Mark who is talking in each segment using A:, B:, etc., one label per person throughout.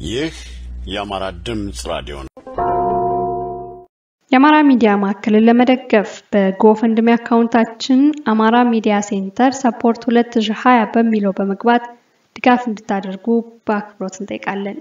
A: ይህ የአማራ ድምፅ ራዲዮ ነው።
B: የአማራ ሚዲያ ማዕከልን ለመደገፍ በጎፈንድሚ አካውንታችን አማራ ሚዲያ ሴንተር ሰፖርት 2020 በሚለው በመግባት ድጋፍ እንድታደርጉ በአክብሮት እንጠይቃለን።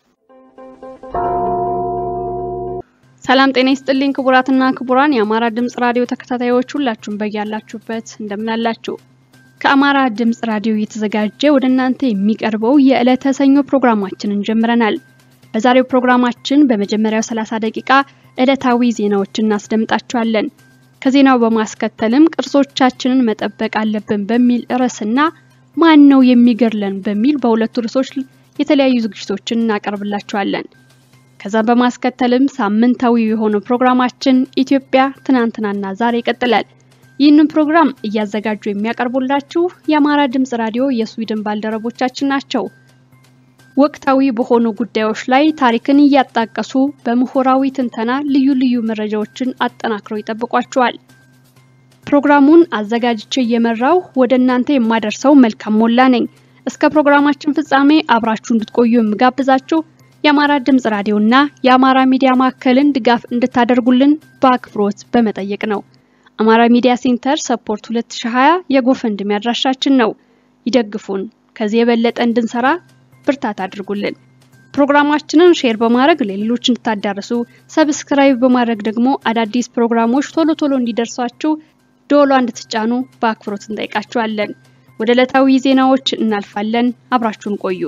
B: ሰላም ጤና ይስጥልኝ ክቡራትና ክቡራን የአማራ ድምፅ ራዲዮ ተከታታዮች ሁላችሁም በያላችሁበት እንደምናላችሁ ከአማራ ድምፅ ራዲዮ እየተዘጋጀ ወደ እናንተ የሚቀርበው የዕለተ ሰኞ ፕሮግራማችንን ጀምረናል። በዛሬው ፕሮግራማችን በመጀመሪያው 30 ደቂቃ ዕለታዊ ዜናዎችን እናስደምጣችኋለን። ከዜናው በማስከተልም ቅርሶቻችንን መጠበቅ አለብን በሚል ርዕስና ማን ነው የሚገድለን በሚል በሁለቱ ርዕሶች የተለያዩ ዝግጅቶችን እናቀርብላችኋለን። ከዛም በማስከተልም ሳምንታዊ የሆነው ፕሮግራማችን ኢትዮጵያ ትናንትናና ዛሬ ይቀጥላል። ይህንን ፕሮግራም እያዘጋጁ የሚያቀርቡላችሁ የአማራ ድምፅ ራዲዮ የስዊድን ባልደረቦቻችን ናቸው። ወቅታዊ በሆኑ ጉዳዮች ላይ ታሪክን እያጣቀሱ በምሁራዊ ትንተና ልዩ ልዩ መረጃዎችን አጠናክረው ይጠብቋቸዋል። ፕሮግራሙን አዘጋጅቼ እየመራው ወደ እናንተ የማደርሰው መልካም ሞላ ነኝ። እስከ ፕሮግራማችን ፍጻሜ አብራችሁ እንድትቆዩ የምጋብዛችሁ የአማራ ድምፅ ራዲዮና የአማራ ሚዲያ ማዕከልን ድጋፍ እንድታደርጉልን በአክብሮት በመጠየቅ ነው። አማራ ሚዲያ ሴንተር ሰፖርት 2020 የጎፈንድሚ አድራሻችን ነው። ይደግፉን። ከዚህ የበለጠ እንድንሰራ ብርታት አድርጉልን። ፕሮግራማችንን ሼር በማድረግ ለሌሎች እንድታዳርሱ፣ ሰብስክራይብ በማድረግ ደግሞ አዳዲስ ፕሮግራሞች ቶሎ ቶሎ እንዲደርሷችሁ ደወሏ እንድትጫኑ በአክብሮት እንጠይቃችኋለን። ወደ ዕለታዊ ዜናዎች እናልፋለን። አብራችሁን ቆዩ።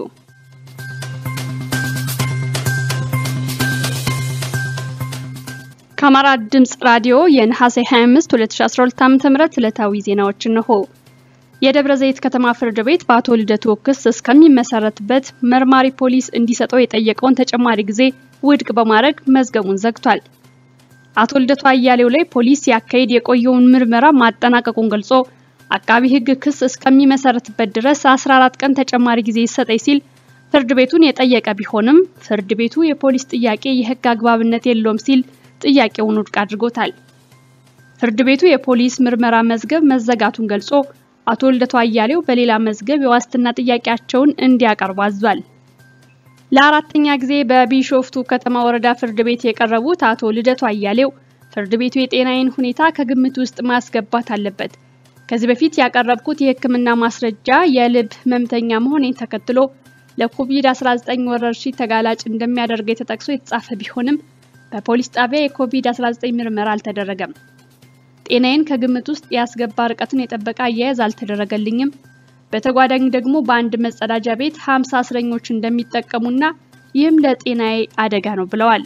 B: ከአማራ ድምፅ ራዲዮ የነሐሴ 25 2012 ዓ.ም ዕለታዊ ዜናዎች እነሆ። የደብረ ዘይት ከተማ ፍርድ ቤት በአቶ ልደቱ ክስ እስከሚመሰረትበት መርማሪ ፖሊስ እንዲሰጠው የጠየቀውን ተጨማሪ ጊዜ ውድቅ በማድረግ መዝገቡን ዘግቷል። አቶ ልደቱ አያሌው ላይ ፖሊስ ሲያካሂድ የቆየውን ምርመራ ማጠናቀቁን ገልጾ አቃቢ ሕግ ክስ እስከሚመሰረትበት ድረስ 14 ቀን ተጨማሪ ጊዜ ይሰጠኝ ሲል ፍርድ ቤቱን የጠየቀ ቢሆንም ፍርድ ቤቱ የፖሊስ ጥያቄ የሕግ አግባብነት የለውም ሲል ጥያቄውን ውድቅ አድርጎታል። ፍርድ ቤቱ የፖሊስ ምርመራ መዝገብ መዘጋቱን ገልጾ አቶ ልደቱ አያሌው በሌላ መዝገብ የዋስትና ጥያቄያቸውን እንዲያቀርቡ አዟል። ለአራተኛ ጊዜ በቢሾፍቱ ከተማ ወረዳ ፍርድ ቤት የቀረቡት አቶ ልደቱ አያሌው ፍርድ ቤቱ የጤናዬን ሁኔታ ከግምት ውስጥ ማስገባት አለበት፣ ከዚህ በፊት ያቀረብኩት የሕክምና ማስረጃ የልብ ህመምተኛ መሆኔን ተከትሎ ለኮቪድ-19 ወረርሽኝ ተጋላጭ እንደሚያደርገኝ ተጠቅሶ የተጻፈ ቢሆንም በፖሊስ ጣቢያ የኮቪድ-19 ምርመራ አልተደረገም። ጤናዬን ከግምት ውስጥ ያስገባ ርቀትን የጠበቀ አያያዝ አልተደረገልኝም። በተጓዳኝ ደግሞ በአንድ መጸዳጃ ቤት 50 እስረኞች እንደሚጠቀሙና ይህም ለጤናዬ አደጋ ነው ብለዋል።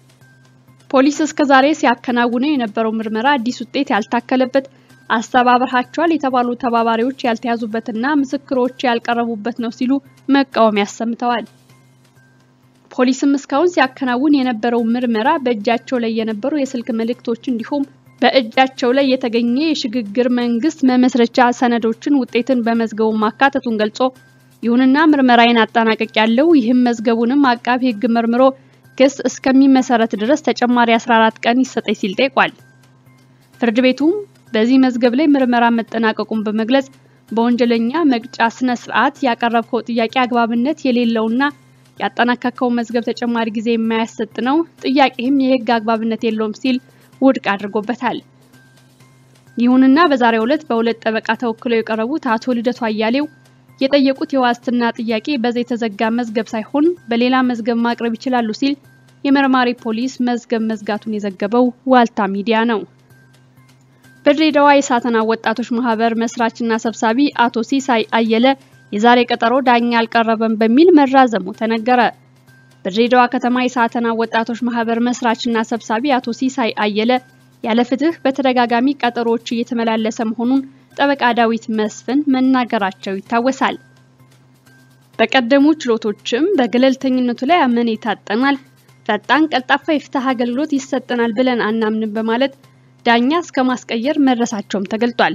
B: ፖሊስ እስከዛሬ ሲያከናውነው የነበረው ምርመራ አዲስ ውጤት ያልታከለበት፣ አስተባብራቸዋል የተባሉ ተባባሪዎች ያልተያዙበትና ምስክሮች ያልቀረቡበት ነው ሲሉ መቃወሚያ አሰምተዋል። ፖሊስም እስካሁን ሲያከናውን የነበረው ምርመራ በእጃቸው ላይ የነበሩ የስልክ መልእክቶች እንዲሁም በእጃቸው ላይ የተገኘ የሽግግር መንግስት መመስረቻ ሰነዶችን ውጤትን በመዝገቡ ማካተቱን ገልጾ ይሁንና ምርመራዬን አጠናቀቅ ያለው ይህም መዝገቡንም አቃቢ ሕግ መርምሮ ክስ እስከሚመሰረት ድረስ ተጨማሪ 14 ቀን ይሰጠኝ ሲል ጠይቋል። ፍርድ ቤቱም በዚህ መዝገብ ላይ ምርመራ መጠናቀቁን በመግለጽ በወንጀለኛ መቅጫ ስነ ስርዓት ያቀረብከው ጥያቄ አግባብነት የሌለውና ያጠናቀቀው መዝገብ ተጨማሪ ጊዜ የማያሰጥ ነው፣ ጥያቄህም የህግ አግባብነት የለውም ሲል ውድቅ አድርጎበታል። ይሁንና በዛሬው ዕለት በሁለት ጠበቃ ተወክለው የቀረቡት አቶ ልደቱ አያሌው የጠየቁት የዋስትና ጥያቄ በዚህ የተዘጋ መዝገብ ሳይሆን በሌላ መዝገብ ማቅረብ ይችላሉ ሲል የመርማሪ ፖሊስ መዝገብ መዝጋቱን የዘገበው ዋልታ ሚዲያ ነው። በድሬዳዋ የሳተና ወጣቶች ማህበር መስራችና ሰብሳቢ አቶ ሲሳይ አየለ የዛሬ ቀጠሮ ዳኛ አልቀረበም በሚል መራዘሙ ተነገረ። በድሬዳዋ ከተማ የሳተና ወጣቶች ማህበር መስራችና ሰብሳቢ አቶ ሲሳይ አየለ ያለ ፍትህ በተደጋጋሚ ቀጠሮዎች እየተመላለሰ መሆኑን ጠበቃ ዳዊት መስፍን መናገራቸው ይታወሳል። በቀደሙ ችሎቶችም በገለልተኝነቱ ላይ አመኔታ አጠናል፣ ፈጣን ቀልጣፋ የፍትህ አገልግሎት ይሰጠናል ብለን አናምንም በማለት ዳኛ እስከ ማስቀየር መድረሳቸውም ተገልጧል።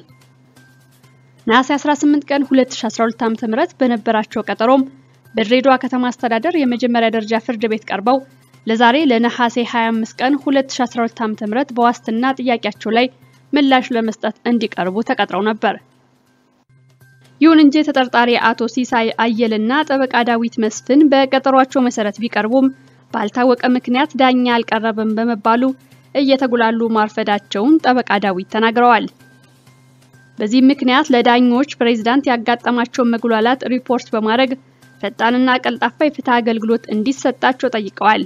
B: ነሐሴ 18 ቀን 2012 ዓ.ም በነበራቸው ቀጠሮም በድሬዳዋ ከተማ አስተዳደር የመጀመሪያ ደረጃ ፍርድ ቤት ቀርበው ለዛሬ ለነሐሴ 25 ቀን 2012 ዓ.ም በዋስትና ጥያቄያቸው ላይ ምላሽ ለመስጠት እንዲቀርቡ ተቀጥረው ነበር። ይሁን እንጂ ተጠርጣሪ አቶ ሲሳይ አየልና ጠበቃ ዳዊት መስፍን በቀጠሯቸው መሰረት ቢቀርቡም ባልታወቀ ምክንያት ዳኛ አልቀረበም በመባሉ እየተጉላሉ ማርፈዳቸውን ጠበቃ ዳዊት ተናግረዋል። በዚህም ምክንያት ለዳኞች ፕሬዝዳንት ያጋጠማቸውን መጉላላት ሪፖርት በማድረግ ፈጣንና ቀልጣፋ የፍትህ አገልግሎት እንዲሰጣቸው ጠይቀዋል።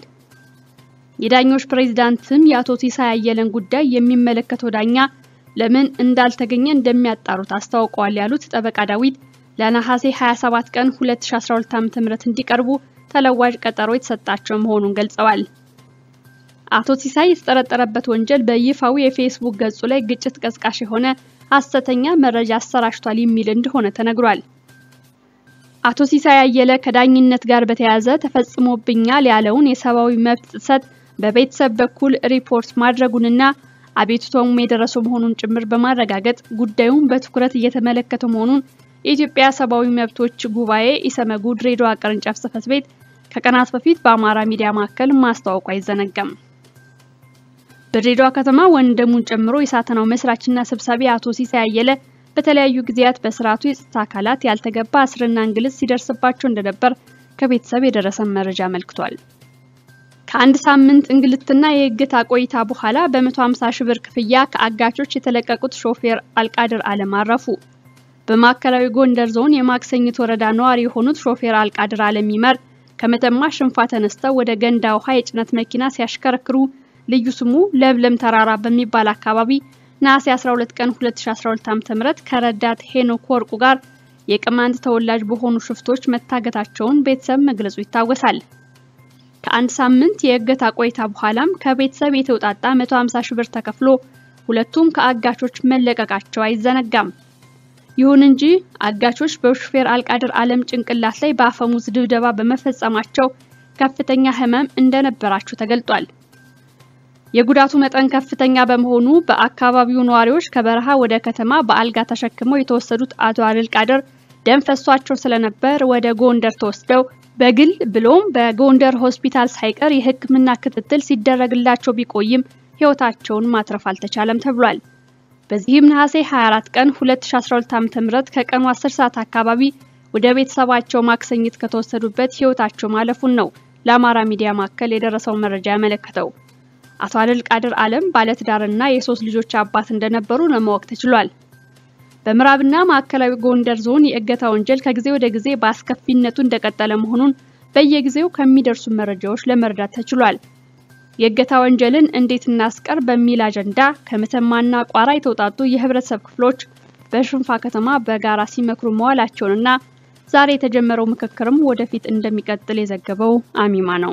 B: የዳኞች ፕሬዝዳንትም የአቶ ሲሳይ አየለን ጉዳይ የሚመለከተው ዳኛ ለምን እንዳልተገኘ እንደሚያጣሩት አስታውቀዋል ያሉት ጠበቃ ዳዊት ለነሐሴ 27 ቀን 2012 ዓ.ም እንዲቀርቡ ተለዋጭ ቀጠሮ የተሰጣቸው መሆኑን ገልጸዋል። አቶ ሲሳይ የተጠረጠረበት ወንጀል በይፋዊ የፌስቡክ ገጹ ላይ ግጭት ቀስቃሽ የሆነ ሐሰተኛ መረጃ አሰራጭቷል የሚል እንደሆነ ተነግሯል። አቶ ሲሳይ አየለ ከዳኝነት ጋር በተያያዘ ተፈጽሞብኛል ያለውን የሰብአዊ መብት ጥሰት በቤተሰብ በኩል ሪፖርት ማድረጉንና አቤቱታውም የደረሰው መሆኑን ጭምር በማረጋገጥ ጉዳዩን በትኩረት እየተመለከተ መሆኑን የኢትዮጵያ ሰብአዊ መብቶች ጉባኤ ኢሰመጉ ድሬዳዋ ቅርንጫፍ ጽሕፈት ቤት ከቀናት በፊት በአማራ ሚዲያ ማዕከል ማስታወቁ አይዘነጋም። በድሬዳዋ ከተማ ወንድሙን ጨምሮ የሳተናው መስራችና ሰብሳቢ አቶ ሲሳይ አየለ በተለያዩ ጊዜያት በስርዓቱ የጸጥታ አካላት ያልተገባ እስርና እንግልት ሲደርስባቸው እንደነበር ከቤተሰብ የደረሰን መረጃ አመልክቷል። ከአንድ ሳምንት እንግልትና የእገታ ቆይታ በኋላ በ150 ሺህ ብር ክፍያ ከአጋቾች የተለቀቁት ሾፌር አልቃድር አለም አረፉ። በማዕከላዊ ጎንደር ዞን የማክሰኝት ወረዳ ነዋሪ የሆኑት ሾፌር አልቃድር አለም ይመር ከመተማ ሽንፋ ተነስተው ወደ ገንዳ ውሃ የጭነት መኪና ሲያሽከረክሩ ልዩ ስሙ ለምለም ተራራ በሚባል አካባቢ ነሐሴ 12 ቀን 2012 ዓ.ም ከረዳት ሄኖክ ወርቁ ጋር የቅማንት ተወላጅ በሆኑ ሽፍቶች መታገታቸውን ቤተሰብ መግለጹ ይታወሳል። ከአንድ ሳምንት የእገታ ቆይታ በኋላም ከቤተሰብ የተውጣጣ 150 ሺህ ብር ተከፍሎ ሁለቱም ከአጋቾች መለቀቃቸው አይዘነጋም። ይሁን እንጂ አጋቾች በሹፌር አልቃድር አለም ጭንቅላት ላይ በአፈሙዝ ድብደባ በመፈጸማቸው ከፍተኛ ሕመም እንደነበራቸው ተገልጧል። የጉዳቱ መጠን ከፍተኛ በመሆኑ በአካባቢው ነዋሪዎች ከበረሃ ወደ ከተማ በአልጋ ተሸክመው የተወሰዱት አቶ አልቃድር ደም ፈሷቸው ስለነበር ወደ ጎንደር ተወስደው በግል ብሎም በጎንደር ሆስፒታል ሳይቀር የሕክምና ክትትል ሲደረግላቸው ቢቆይም ሕይወታቸውን ማትረፍ አልተቻለም ተብሏል። በዚህም ነሐሴ 24 ቀን 2012 ዓ.ም ከቀኑ 10 ሰዓት አካባቢ ወደ ቤተሰባቸው ማክሰኝት ከተወሰዱበት ሕይወታቸው ማለፉን ነው ለአማራ ሚዲያ ማዕከል የደረሰው መረጃ ያመለከተው። አቶ አልቃድር አለም ባለትዳርና የሶስት ልጆች አባት እንደነበሩ ለማወቅ ተችሏል። በምዕራብና ማዕከላዊ ጎንደር ዞን የእገታ ወንጀል ከጊዜ ወደ ጊዜ በአስከፊነቱ እንደቀጠለ መሆኑን በየጊዜው ከሚደርሱ መረጃዎች ለመረዳት ተችሏል። የእገታ ወንጀልን እንዴት እናስቀር በሚል አጀንዳ ከመተማና ቋራ የተውጣጡ የህብረተሰብ ክፍሎች በሽንፋ ከተማ በጋራ ሲመክሩ መዋላቸውንና ዛሬ የተጀመረው ምክክርም ወደፊት እንደሚቀጥል የዘገበው አሚማ ነው።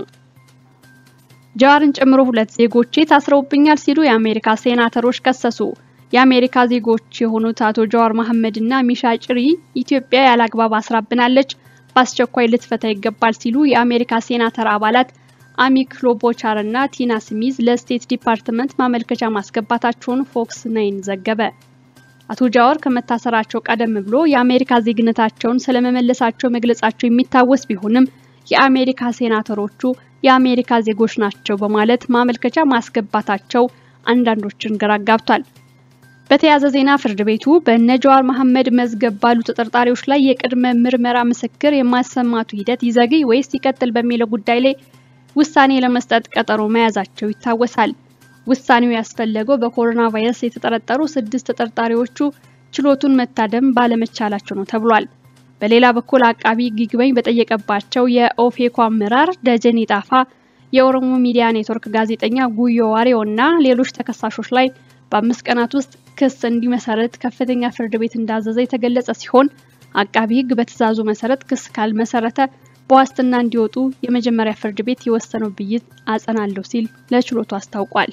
B: ጃዋርን ጨምሮ ሁለት ዜጎቼ ታስረውብኛል ሲሉ የአሜሪካ ሴናተሮች ከሰሱ። የአሜሪካ ዜጎች የሆኑት አቶ ጃዋር መሐመድ እና ሚሻ ጭሪ ኢትዮጵያ ያለአግባብ አስራብናለች፣ በአስቸኳይ ልትፈታ ይገባል ሲሉ የአሜሪካ ሴናተር አባላት አሚ ክሎቦቻር እና ቲና ስሚዝ ለስቴት ዲፓርትመንት ማመልከቻ ማስገባታቸውን ፎክስ ናይን ዘገበ። አቶ ጃዋር ከመታሰራቸው ቀደም ብሎ የአሜሪካ ዜግነታቸውን ስለመመለሳቸው መግለጻቸው የሚታወስ ቢሆንም የአሜሪካ ሴናተሮቹ የአሜሪካ ዜጎች ናቸው በማለት ማመልከቻ ማስገባታቸው አንዳንዶችን ግራ አጋብቷል። በተያያዘ ዜና ፍርድ ቤቱ በእነ ጃዋር መሐመድ መዝገብ ባሉ ተጠርጣሪዎች ላይ የቅድመ ምርመራ ምስክር የማሰማቱ ሂደት ይዘግይ ወይስ ይቀጥል በሚለው ጉዳይ ላይ ውሳኔ ለመስጠት ቀጠሮ መያዛቸው ይታወሳል። ውሳኔው ያስፈለገው በኮሮና ቫይረስ የተጠረጠሩ ስድስት ተጠርጣሪዎቹ ችሎቱን መታደም ባለመቻላቸው ነው ተብሏል። በሌላ በኩል አቃቢ ይግባኝ በጠየቀባቸው የኦፌኮ አመራር ደጀኔ ጣፋ፣ የኦሮሞ ሚዲያ ኔትወርክ ጋዜጠኛ ጉዮ ዋሬው እና ሌሎች ተከሳሾች ላይ በአምስት ቀናት ውስጥ ክስ እንዲመሰረት ከፍተኛ ፍርድ ቤት እንዳዘዘ የተገለጸ ሲሆን አቃቢ ሕግ በትዕዛዙ መሰረት ክስ ካልመሰረተ በዋስትና እንዲወጡ የመጀመሪያ ፍርድ ቤት የወሰነው ብይን አጸናለሁ ሲል ለችሎቱ አስታውቋል።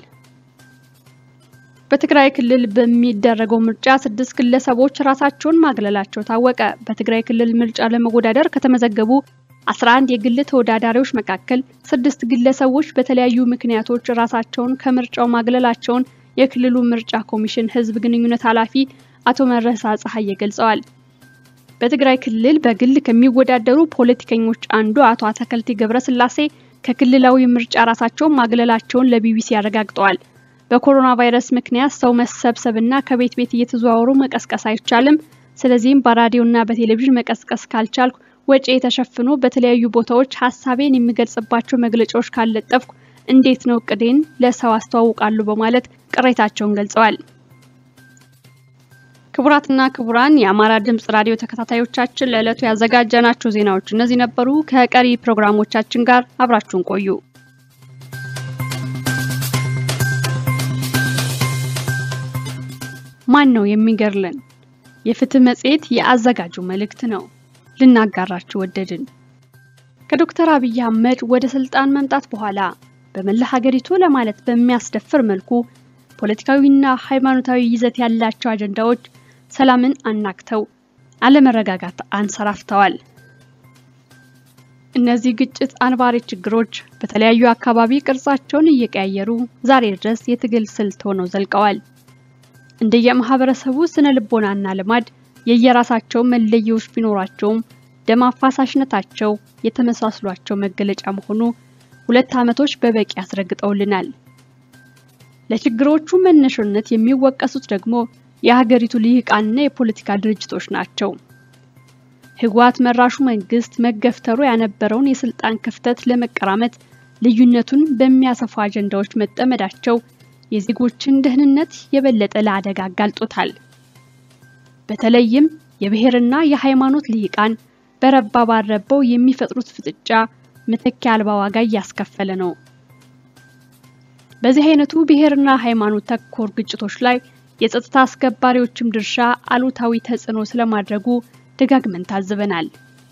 B: በትግራይ ክልል በሚደረገው ምርጫ ስድስት ግለሰቦች ራሳቸውን ማግለላቸው ታወቀ። በትግራይ ክልል ምርጫ ለመወዳደር ከተመዘገቡ 11 የግል ተወዳዳሪዎች መካከል ስድስት ግለሰቦች በተለያዩ ምክንያቶች ራሳቸውን ከምርጫው ማግለላቸውን የክልሉ ምርጫ ኮሚሽን ህዝብ ግንኙነት ኃላፊ አቶ መረሳ ፀሐዬ ገልጸዋል። በትግራይ ክልል በግል ከሚወዳደሩ ፖለቲከኞች አንዱ አቶ አተከልቲ ገብረስላሴ ከክልላዊ ምርጫ ራሳቸውን ማግለላቸውን ለቢቢሲ አረጋግጠዋል። በኮሮና ቫይረስ ምክንያት ሰው መሰብሰብና ከቤት ቤት እየተዘዋወሩ መቀስቀስ አይቻልም፣ ስለዚህም በራዲዮና በቴሌቪዥን መቀስቀስ ካልቻልኩ ወጪ ተሸፍኖ በተለያዩ ቦታዎች ሀሳቤን የሚገልጽባቸው መግለጫዎች ካለጠፍኩ እንዴት ነው እቅዴን ለሰው አስተዋውቃለሁ በማለት ቅሬታቸውን ገልጸዋል። ክቡራትና ክቡራን የአማራ ድምጽ ራዲዮ ተከታታዮቻችን ለዕለቱ ያዘጋጀናቸው ዜናዎች እነዚህ ነበሩ። ከቀሪ ፕሮግራሞቻችን ጋር አብራችሁን ቆዩ። ማን ነው የሚገርለን? የፍትህ መጽሔት የአዘጋጁ መልእክት ነው። ልናጋራችሁ ወደድን። ከዶክተር አብይ አህመድ ወደ ስልጣን መምጣት በኋላ በመላ ሀገሪቱ ለማለት በሚያስደፍር መልኩ ፖለቲካዊና ሃይማኖታዊ ይዘት ያላቸው አጀንዳዎች ሰላምን አናግተው አለመረጋጋት አንሰራፍተዋል። እነዚህ ግጭት አንባሪ ችግሮች በተለያዩ አካባቢ ቅርጻቸውን እየቀያየሩ ዛሬ ድረስ የትግል ስልት ሆነው ዘልቀዋል። እንደየማህበረሰቡ ስነ ልቦናና ልማድ የየራሳቸው መለያዎች ቢኖራቸውም ደም አፋሳሽነታቸው የተመሳስሏቸው መገለጫ መሆኑ ሁለት ዓመቶች በበቂ ያስረግጠውልናል። ለችግሮቹ መነሻነት የሚወቀሱት ደግሞ የሀገሪቱ ልሂቃንና የፖለቲካ ድርጅቶች ናቸው። ህወሓት መራሹ መንግስት መገፍተሩ ያነበረውን የስልጣን ክፍተት ለመቀራመት ልዩነቱን በሚያሰፉ አጀንዳዎች መጠመዳቸው የዜጎችን ደህንነት የበለጠ ለአደጋ አጋልጦታል። በተለይም የብሔርና የሃይማኖት ልሂቃን በረባ ባረበው የሚፈጥሩት ፍጥጫ መተኪያ አልባ ዋጋ እያስከፈለ ነው። በዚህ አይነቱ ብሔርና ሃይማኖት ተኮር ግጭቶች ላይ የጸጥታ አስከባሪዎችም ድርሻ አሉታዊ ተጽዕኖ ስለማድረጉ ደጋግመን ታዝበናል።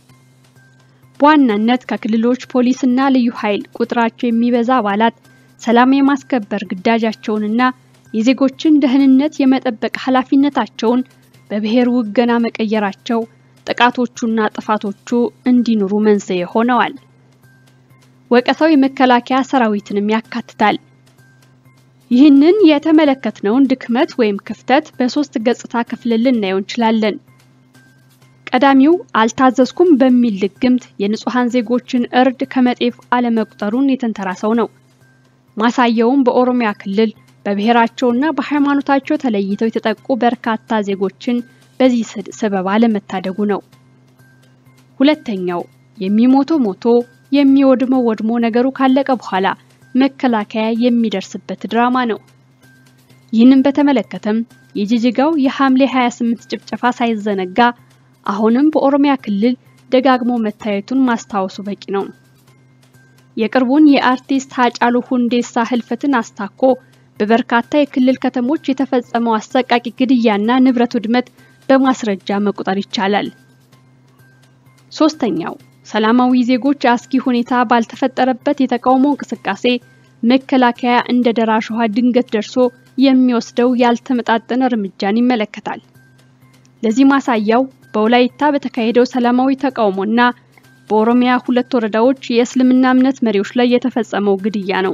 B: በዋናነት ከክልሎች ፖሊስና ልዩ ኃይል ቁጥራቸው የሚበዛ አባላት ሰላም የማስከበር ግዳጃቸውንና የዜጎችን ደህንነት የመጠበቅ ኃላፊነታቸውን በብሔር ውገና መቀየራቸው ጥቃቶቹና ጥፋቶቹ እንዲኖሩ መንስኤ ሆነዋል። ወቀሳው የመከላከያ ሰራዊትንም ያካትታል። ይህንን የተመለከትነውን ድክመት ወይም ክፍተት በሶስት ገጽታ ክፍልን ልናየው እንችላለን። ቀዳሚው አልታዘዝኩም በሚል ልግምት የንጹሃን ዜጎችን እርድ ከመጤፍ አለመቁጠሩን የተንተራሰው ነው። ማሳያውም በኦሮሚያ ክልል በብሔራቸውና በሃይማኖታቸው ተለይተው የተጠቁ በርካታ ዜጎችን በዚህ ሰበብ አለመታደጉ ነው። ሁለተኛው የሚሞተው ሞቶ የሚወድመው ወድሞ ነገሩ ካለቀ በኋላ መከላከያ የሚደርስበት ድራማ ነው። ይህንን በተመለከተም የጅጅጋው የሐምሌ 28 ጭፍጨፋ ሳይዘነጋ አሁንም በኦሮሚያ ክልል ደጋግሞ መታየቱን ማስታወሱ በቂ ነው። የቅርቡን የአርቲስት ሃጫሉ ሁንዴሳ ህልፈትን አስታኮ በበርካታ የክልል ከተሞች የተፈጸመው አሰቃቂ ግድያና ንብረት ውድመት በማስረጃ መቁጠር ይቻላል። ሶስተኛው ሰላማዊ ዜጎች አስጊ ሁኔታ ባልተፈጠረበት የተቃውሞ እንቅስቃሴ መከላከያ እንደ ደራሽ ውሃ ድንገት ደርሶ የሚወስደው ያልተመጣጠነ እርምጃን ይመለከታል። ለዚህ ማሳያው በወላይታ በተካሄደው ሰላማዊ ተቃውሞና በኦሮሚያ ሁለት ወረዳዎች የእስልምና እምነት መሪዎች ላይ የተፈጸመው ግድያ ነው።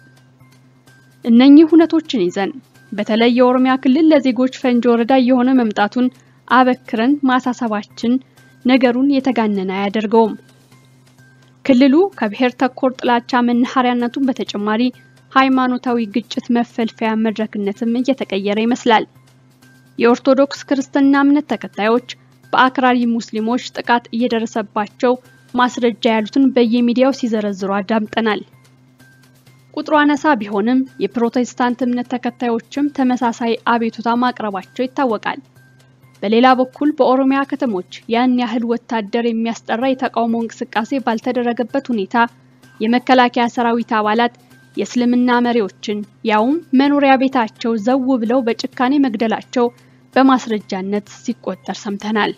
B: እነኚህ ሁነቶችን ይዘን በተለይ የኦሮሚያ ክልል ለዜጎች ፈንጂ ወረዳ እየሆነ መምጣቱን አበክረን ማሳሰባችን ነገሩን የተጋነነ አያደርገውም። ክልሉ ከብሔር ተኮር ጥላቻ መናኸሪያነቱን በተጨማሪ ሃይማኖታዊ ግጭት መፈልፈያ መድረክነትም እየተቀየረ ይመስላል። የኦርቶዶክስ ክርስትና እምነት ተከታዮች በአክራሪ ሙስሊሞች ጥቃት እየደረሰባቸው ማስረጃ ያሉትን በየሚዲያው ሲዘረዝሩ አዳምጠናል። ቁጥሩ አነሳ ቢሆንም የፕሮቴስታንት እምነት ተከታዮችም ተመሳሳይ አቤቱታ ማቅረባቸው ይታወቃል። በሌላ በኩል በኦሮሚያ ከተሞች ያን ያህል ወታደር የሚያስጠራ የተቃውሞ እንቅስቃሴ ባልተደረገበት ሁኔታ የመከላከያ ሰራዊት አባላት የእስልምና መሪዎችን ያውም መኖሪያ ቤታቸው ዘው ብለው በጭካኔ መግደላቸው በማስረጃነት ሲቆጠር ሰምተናል።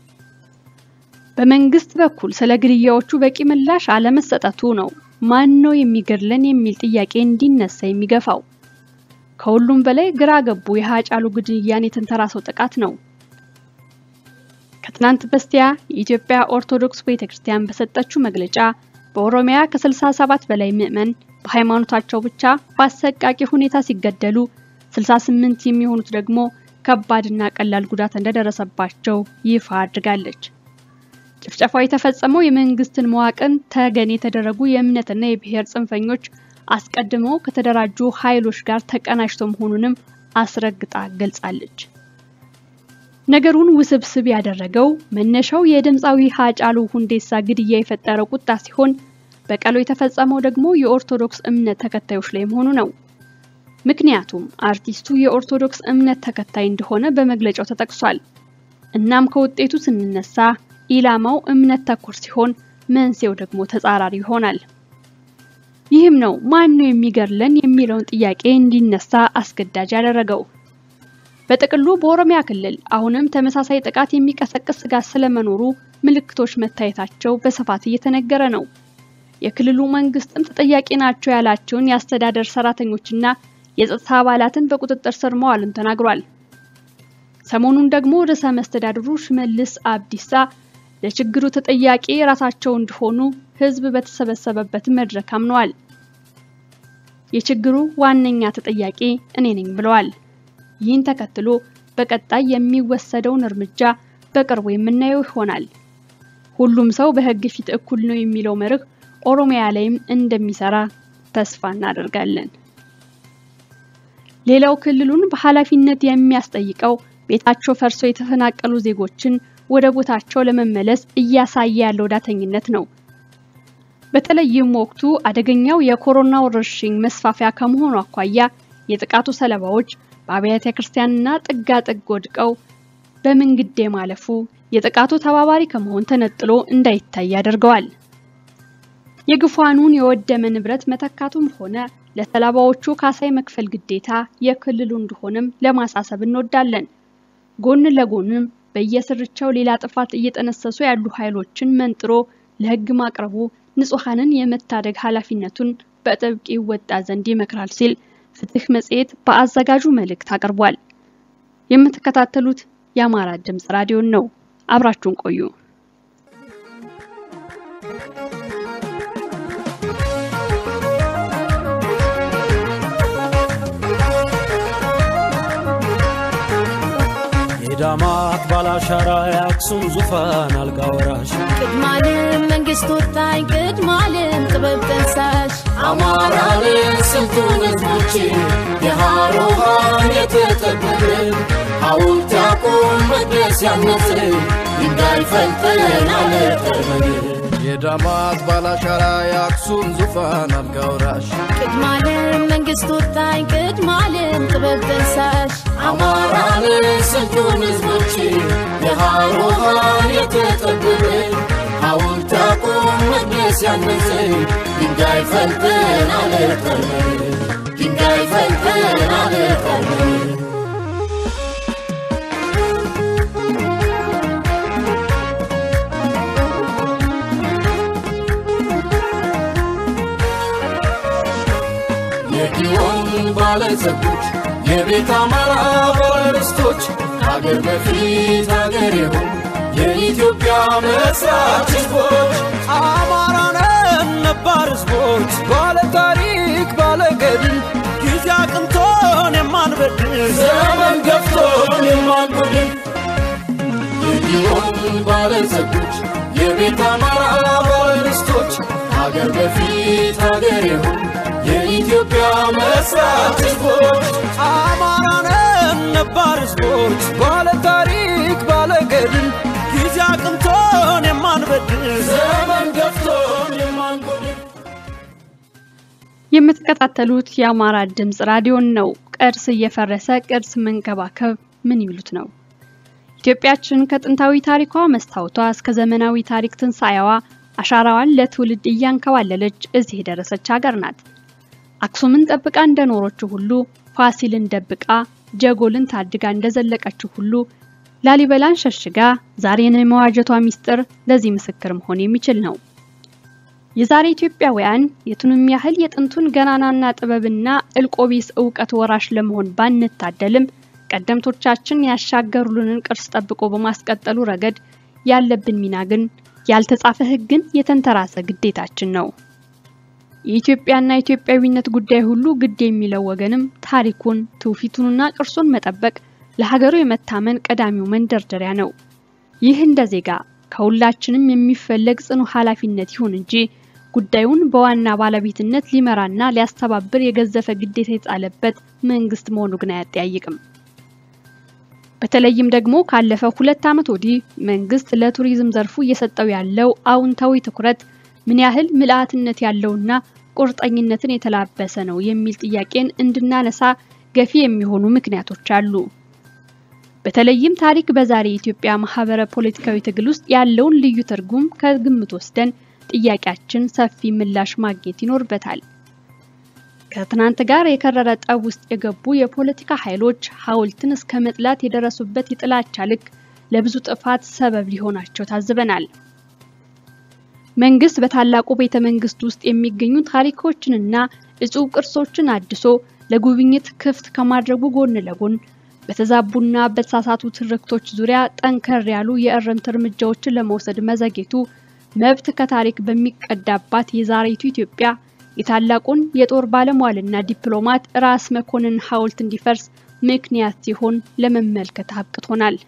B: በመንግስት በኩል ስለ ግድያዎቹ በቂ ምላሽ አለመሰጠቱ ነው ማን ነው የሚገድለን የሚል ጥያቄ እንዲነሳ የሚገፋው። ከሁሉም በላይ ግራ ገቡ የሃጫሉ ግድያን የተንተራሰው ጥቃት ነው። ከትናንት በስቲያ የኢትዮጵያ ኦርቶዶክስ ቤተክርስቲያን በሰጠችው መግለጫ በኦሮሚያ ከ67 በላይ ምዕመን በሃይማኖታቸው ብቻ በአሰቃቂ ሁኔታ ሲገደሉ 68 የሚሆኑት ደግሞ ከባድና ቀላል ጉዳት እንደደረሰባቸው ይፋ አድርጋለች። ጭፍጨፋው የተፈጸመው የመንግስትን መዋቅር ተገን የተደረጉ የእምነትና የብሔር ጽንፈኞች አስቀድመው ከተደራጁ ኃይሎች ጋር ተቀናጅቶ መሆኑንም አስረግጣ ገልጻለች። ነገሩን ውስብስብ ያደረገው መነሻው የድምፃዊ ሃጫሉ ሁንዴሳ ግድያ የፈጠረው ቁጣ ሲሆን በቀሉ የተፈጸመው ደግሞ የኦርቶዶክስ እምነት ተከታዮች ላይ መሆኑ ነው። ምክንያቱም አርቲስቱ የኦርቶዶክስ እምነት ተከታይ እንደሆነ በመግለጫው ተጠቅሷል። እናም ከውጤቱ ስንነሳ ኢላማው እምነት ተኮር ሲሆን መንስኤው ደግሞ ተጻራሪ ይሆናል። ይህም ነው ማን ነው የሚገድለን የሚለውን ጥያቄ እንዲነሳ አስገዳጅ ያደረገው። በጥቅሉ በኦሮሚያ ክልል አሁንም ተመሳሳይ ጥቃት የሚቀሰቅስ ስጋት ስለመኖሩ ምልክቶች መታየታቸው በስፋት እየተነገረ ነው። የክልሉ መንግስትም ተጠያቂ ናቸው ያላቸውን የአስተዳደር ሰራተኞችና የጸጥታ አባላትን በቁጥጥር ስር መዋሉን ተናግሯል። ሰሞኑን ደግሞ ርዕሰ መስተዳድሩ ሽመልስ አብዲሳ ለችግሩ ተጠያቂ ራሳቸው እንደሆኑ ህዝብ በተሰበሰበበት መድረክ አምነዋል። የችግሩ ዋነኛ ተጠያቂ እኔ ነኝ ብለዋል። ይህን ተከትሎ በቀጣይ የሚወሰደውን እርምጃ በቅርቡ የምናየው ይሆናል። ሁሉም ሰው በህግ ፊት እኩል ነው የሚለው መርህ ኦሮሚያ ላይም እንደሚሰራ ተስፋ እናደርጋለን። ሌላው ክልሉን በኃላፊነት የሚያስጠይቀው ቤታቸው ፈርሶ የተፈናቀሉ ዜጎችን ወደ ቦታቸው ለመመለስ እያሳየ ያለው ዳተኝነት ነው። በተለይም ወቅቱ አደገኛው የኮሮና ወረርሽኝ መስፋፊያ ከመሆኑ አኳያ የጥቃቱ ሰለባዎች በአብያተ ክርስቲያንና ጥጋ ጥግ ወድቀው በምንግዴ ማለፉ የጥቃቱ ተባባሪ ከመሆን ተነጥሎ እንዳይታይ ያደርገዋል። የግፏኑን የወደመ ንብረት መተካቱም ሆነ ለሰለባዎቹ ካሳይ መክፈል ግዴታ የክልሉ እንደሆነም ለማሳሰብ እንወዳለን። ጎን ለጎንም በየስርቻው ሌላ ጥፋት እየጠነሰሱ ያሉ ኃይሎችን መንጥሮ ለህግ ማቅረቡ ንጹሐንን የመታደግ ኃላፊነቱን በጥብቅ ይወጣ ዘንድ ይመክራል ሲል ፍትህ መጽሔት በአዘጋጁ መልእክት አቅርቧል። የምትከታተሉት የአማራ ድምፅ ራዲዮን ነው። አብራችሁን ቆዩ።
C: የዳማት ባላሻራ የአክሱም ዙፋን አልጋ ወራሽ
D: ቅድማልም መንግስት ወጣኝ ቅድማልም ጥበብ ጠንሳሽ
E: አማራንን ስልጡን ህዝቦች የሃሮሃን የተጠበብን ሐውልት ያቁም መቅደስ ያነጽ ድንጋይ ፈልጠን አለጠመን
F: የዳማት ባላሻራ የአክሱም ዙፋን አልጋ ወራሽ
D: ቅድማልም መንግስት ወጣኝ ቅድማልም ጥበብ ጠንሳሽ
E: አማራንን ስልጡን ህዝቦች የሃሮሃን የተጠበብን ሐውልት ያቁም መቅደስ ያነጽ ድንጋይ ፈልጠን አለጠመን ድንጋይ ፈልጠን አለጠመን የጊዮን ባለጸጎች የቤት አማራ ባለርስቶች ከአገር በፊት አገር የሆኑ የኢትዮጵያ መስራች ህዝቦች
C: አማራነን ነባር ህዝቦች ባለ ታሪክ ባለ ገድል ጊዜ አቅንቶን የማንበድል
E: ዘመን ገፍቶን የማንጎድን የጊዮን ባለጸጎች የቤት አማራ ባለርስቶች ከአገር በፊት አገር የሆኑ የኢትዮጵያ መስራች ህዝቦች
C: አማራነን ነባር ህዝቦች ባለ ታሪክ ባለ ገድል ጊዜ አቅንቶን የማንበድል
E: ዘመን ገፍቶን የማንጎድን
B: የምትከታተሉት የአማራ ድምፅ ራዲዮን ነው። ቅርስ እየፈረሰ ቅርስ መንከባከብ ምን ይሉት ነው? ኢትዮጵያችን ከጥንታዊ ታሪኳ መስታወቷ እስከ ዘመናዊ ታሪክ ትንሣኤዋ አሻራዋን ለትውልድ እያንከባለለች እዚህ የደረሰች ሀገር ናት። አክሱምን ጠብቃ እንደኖረችው ሁሉ ፋሲልን ደብቃ ጀጎልን ታድጋ እንደዘለቀችው ሁሉ ላሊበላን ሸሽጋ ዛሬን የመዋጀቷ ሚስጥር ለዚህ ምስክር መሆን የሚችል ነው። የዛሬ ኢትዮጵያውያን የቱንም ያህል የጥንቱን ገናናና ጥበብና እልቆቢስ እውቀት ወራሽ ለመሆን ባንታደልም ቀደምቶቻችን ያሻገሩልንን ቅርስ ጠብቆ በማስቀጠሉ ረገድ ያለብን ሚና ግን ያልተጻፈ ሕግን የተንተራሰ ግዴታችን ነው። የኢትዮጵያና ኢትዮጵያዊነት ጉዳይ ሁሉ ግድ የሚለው ወገንም ታሪኩን ትውፊቱንና ቅርሱን መጠበቅ ለሀገሩ የመታመን ቀዳሚው መንደርደሪያ ነው። ይህ እንደ ዜጋ ከሁላችንም የሚፈለግ ጽኑ ኃላፊነት ይሁን እንጂ ጉዳዩን በዋና ባለቤትነት ሊመራና ሊያስተባብር የገዘፈ ግዴታ የተጣለበት መንግስት መሆኑ ግን አያጠያይቅም። በተለይም ደግሞ ካለፈው ሁለት ዓመት ወዲህ መንግስት ለቱሪዝም ዘርፉ እየሰጠው ያለው አዎንታዊ ትኩረት ምን ያህል ምልአትነት ያለውና ቁርጠኝነትን የተላበሰ ነው የሚል ጥያቄን እንድናነሳ ገፊ የሚሆኑ ምክንያቶች አሉ። በተለይም ታሪክ በዛሬ የኢትዮጵያ ማህበረ ፖለቲካዊ ትግል ውስጥ ያለውን ልዩ ትርጉም ከግምት ወስደን ጥያቄያችን ሰፊ ምላሽ ማግኘት ይኖርበታል። ከትናንት ጋር የከረረ ጠብ ውስጥ የገቡ የፖለቲካ ኃይሎች ሐውልትን እስከ መጥላት የደረሱበት የጥላቻ ልክ ለብዙ ጥፋት ሰበብ ሊሆናቸው ታዝበናል። መንግስት በታላቁ ቤተ መንግስት ውስጥ የሚገኙ ታሪኮችንና እጹብ ቅርሶችን አድሶ ለጉብኝት ክፍት ከማድረጉ ጎን ለጎን በተዛቡና በተሳሳቱ ትርክቶች ዙሪያ ጠንከር ያሉ የእርምት እርምጃዎችን ለመውሰድ መዘጌቱ መብት ከታሪክ በሚቀዳባት የዛሬቱ ኢትዮጵያ የታላቁን የጦር ባለሟልና ዲፕሎማት ራስ መኮንን ሐውልት እንዲፈርስ ምክንያት ሲሆን ለመመልከት አብቅቶናል።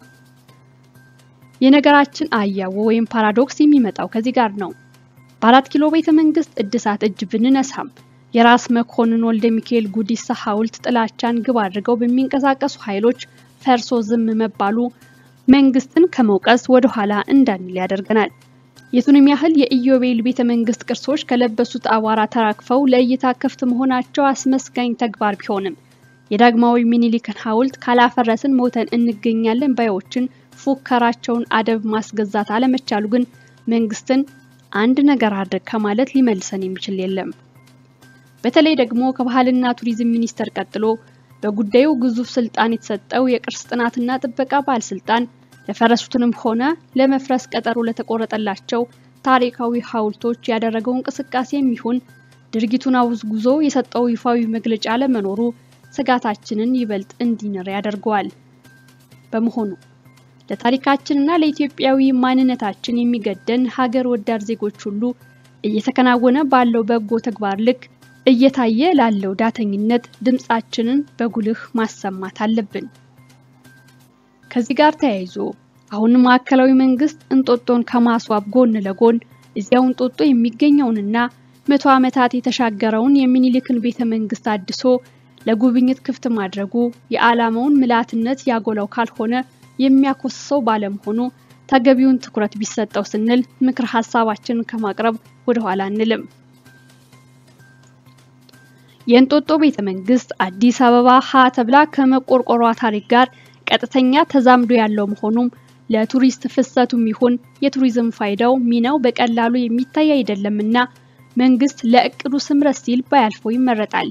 B: የነገራችን አያዎ ወይም ፓራዶክስ የሚመጣው ከዚህ ጋር ነው። በአራት ኪሎ ቤተ መንግስት እድሳት እጅ ብንነሳም የራስ መኮንን ወልደ ሚካኤል ጉዲሳ ሐውልት ጥላቻን ግብ አድርገው በሚንቀሳቀሱ ኃይሎች ፈርሶ ዝም መባሉ መንግስትን ከመውቀስ ወደ ኋላ እንዳንል ያደርገናል። የቱንም ያህል የኢዮቤል ቤተ መንግስት ቅርሶች ከለበሱት አቧራ ተራክፈው ለእይታ ክፍት መሆናቸው አስመስጋኝ ተግባር ቢሆንም የዳግማዊ ሚኒሊክን ሐውልት ካላፈረስን ሞተን እንገኛለን ባዮችን ፉከራቸውን አደብ ማስገዛት አለመቻሉ ግን መንግስትን አንድ ነገር አድርግ ከማለት ሊመልሰን የሚችል የለም። በተለይ ደግሞ ከባህልና ቱሪዝም ሚኒስቴር ቀጥሎ በጉዳዩ ግዙፍ ስልጣን የተሰጠው የቅርስ ጥናትና ጥበቃ ባለስልጣን ለፈረሱትንም ሆነ ለመፍረስ ቀጠሮ ለተቆረጠላቸው ታሪካዊ ሐውልቶች ያደረገው እንቅስቃሴ የሚሆን ድርጊቱን አውግዞ የሰጠው ይፋዊ መግለጫ ለመኖሩ ስጋታችንን ይበልጥ እንዲንር ያደርገዋል። በመሆኑ ለታሪካችንና ለኢትዮጵያዊ ማንነታችን የሚገደን ሀገር ወዳድ ዜጎች ሁሉ እየተከናወነ ባለው በጎ ተግባር ልክ እየታየ ላለው ዳተኝነት ድምጻችንን በጉልህ ማሰማት አለብን። ከዚህ ጋር ተያይዞ አሁን ማዕከላዊ መንግስት እንጦጦን ከማስዋብ ጎን ለጎን እዚያው እንጦጦ የሚገኘውንና መቶ ዓመታት የተሻገረውን የሚኒሊክን ቤተ መንግስት አድሶ ለጉብኝት ክፍት ማድረጉ የዓላማውን ምልአትነት ያጎላው ካልሆነ የሚያኮስሰው ባለመሆኑ ተገቢውን ትኩረት ቢሰጠው ስንል ምክር ሀሳባችንን ከማቅረብ ወደ ኋላ አንልም። የእንጦጦ ቤተ መንግስት አዲስ አበባ ሀ ተብላ ከመቆርቆሯ ታሪክ ጋር ቀጥተኛ ተዛምዶ ያለው መሆኑም ለቱሪስት ፍሰቱም ይሁን የቱሪዝም ፋይዳው ሚናው በቀላሉ የሚታይ አይደለምና መንግስት ለእቅዱ ስምረት ሲል ባያልፈው ይመረጣል።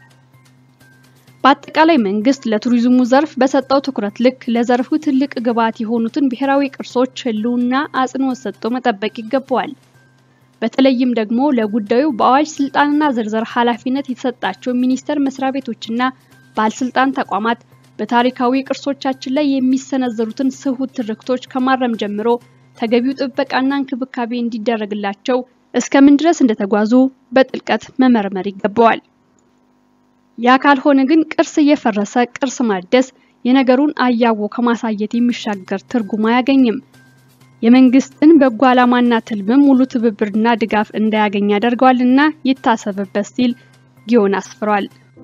B: በአጠቃላይ መንግስት ለቱሪዝሙ ዘርፍ በሰጠው ትኩረት ልክ ለዘርፉ ትልቅ ግብዓት የሆኑትን ብሔራዊ ቅርሶች ህልውና አጽንኦት ሰጥቶ መጠበቅ ይገባዋል። በተለይም ደግሞ ለጉዳዩ በአዋጅ ስልጣንና ዝርዝር ኃላፊነት የተሰጣቸው ሚኒስቴር መስሪያ ቤቶችና ባለስልጣን ተቋማት በታሪካዊ ቅርሶቻችን ላይ የሚሰነዘሩትን ስሁት ትርክቶች ከማረም ጀምሮ ተገቢው ጥበቃና እንክብካቤ እንዲደረግላቸው እስከምን ድረስ እንደተጓዙ በጥልቀት መመርመር ይገባዋል። ያ ካልሆነ ግን ቅርስ እየፈረሰ ቅርስ ማደስ የነገሩን አያዎ ከማሳየት የሚሻገር ትርጉም አያገኝም። የመንግስትን በጎ ዓላማና ትልምም ሙሉ ትብብርና ድጋፍ እንዳያገኝ ያደርገዋልና ይታሰብበት ሲል ጊዮን አስፍሯል።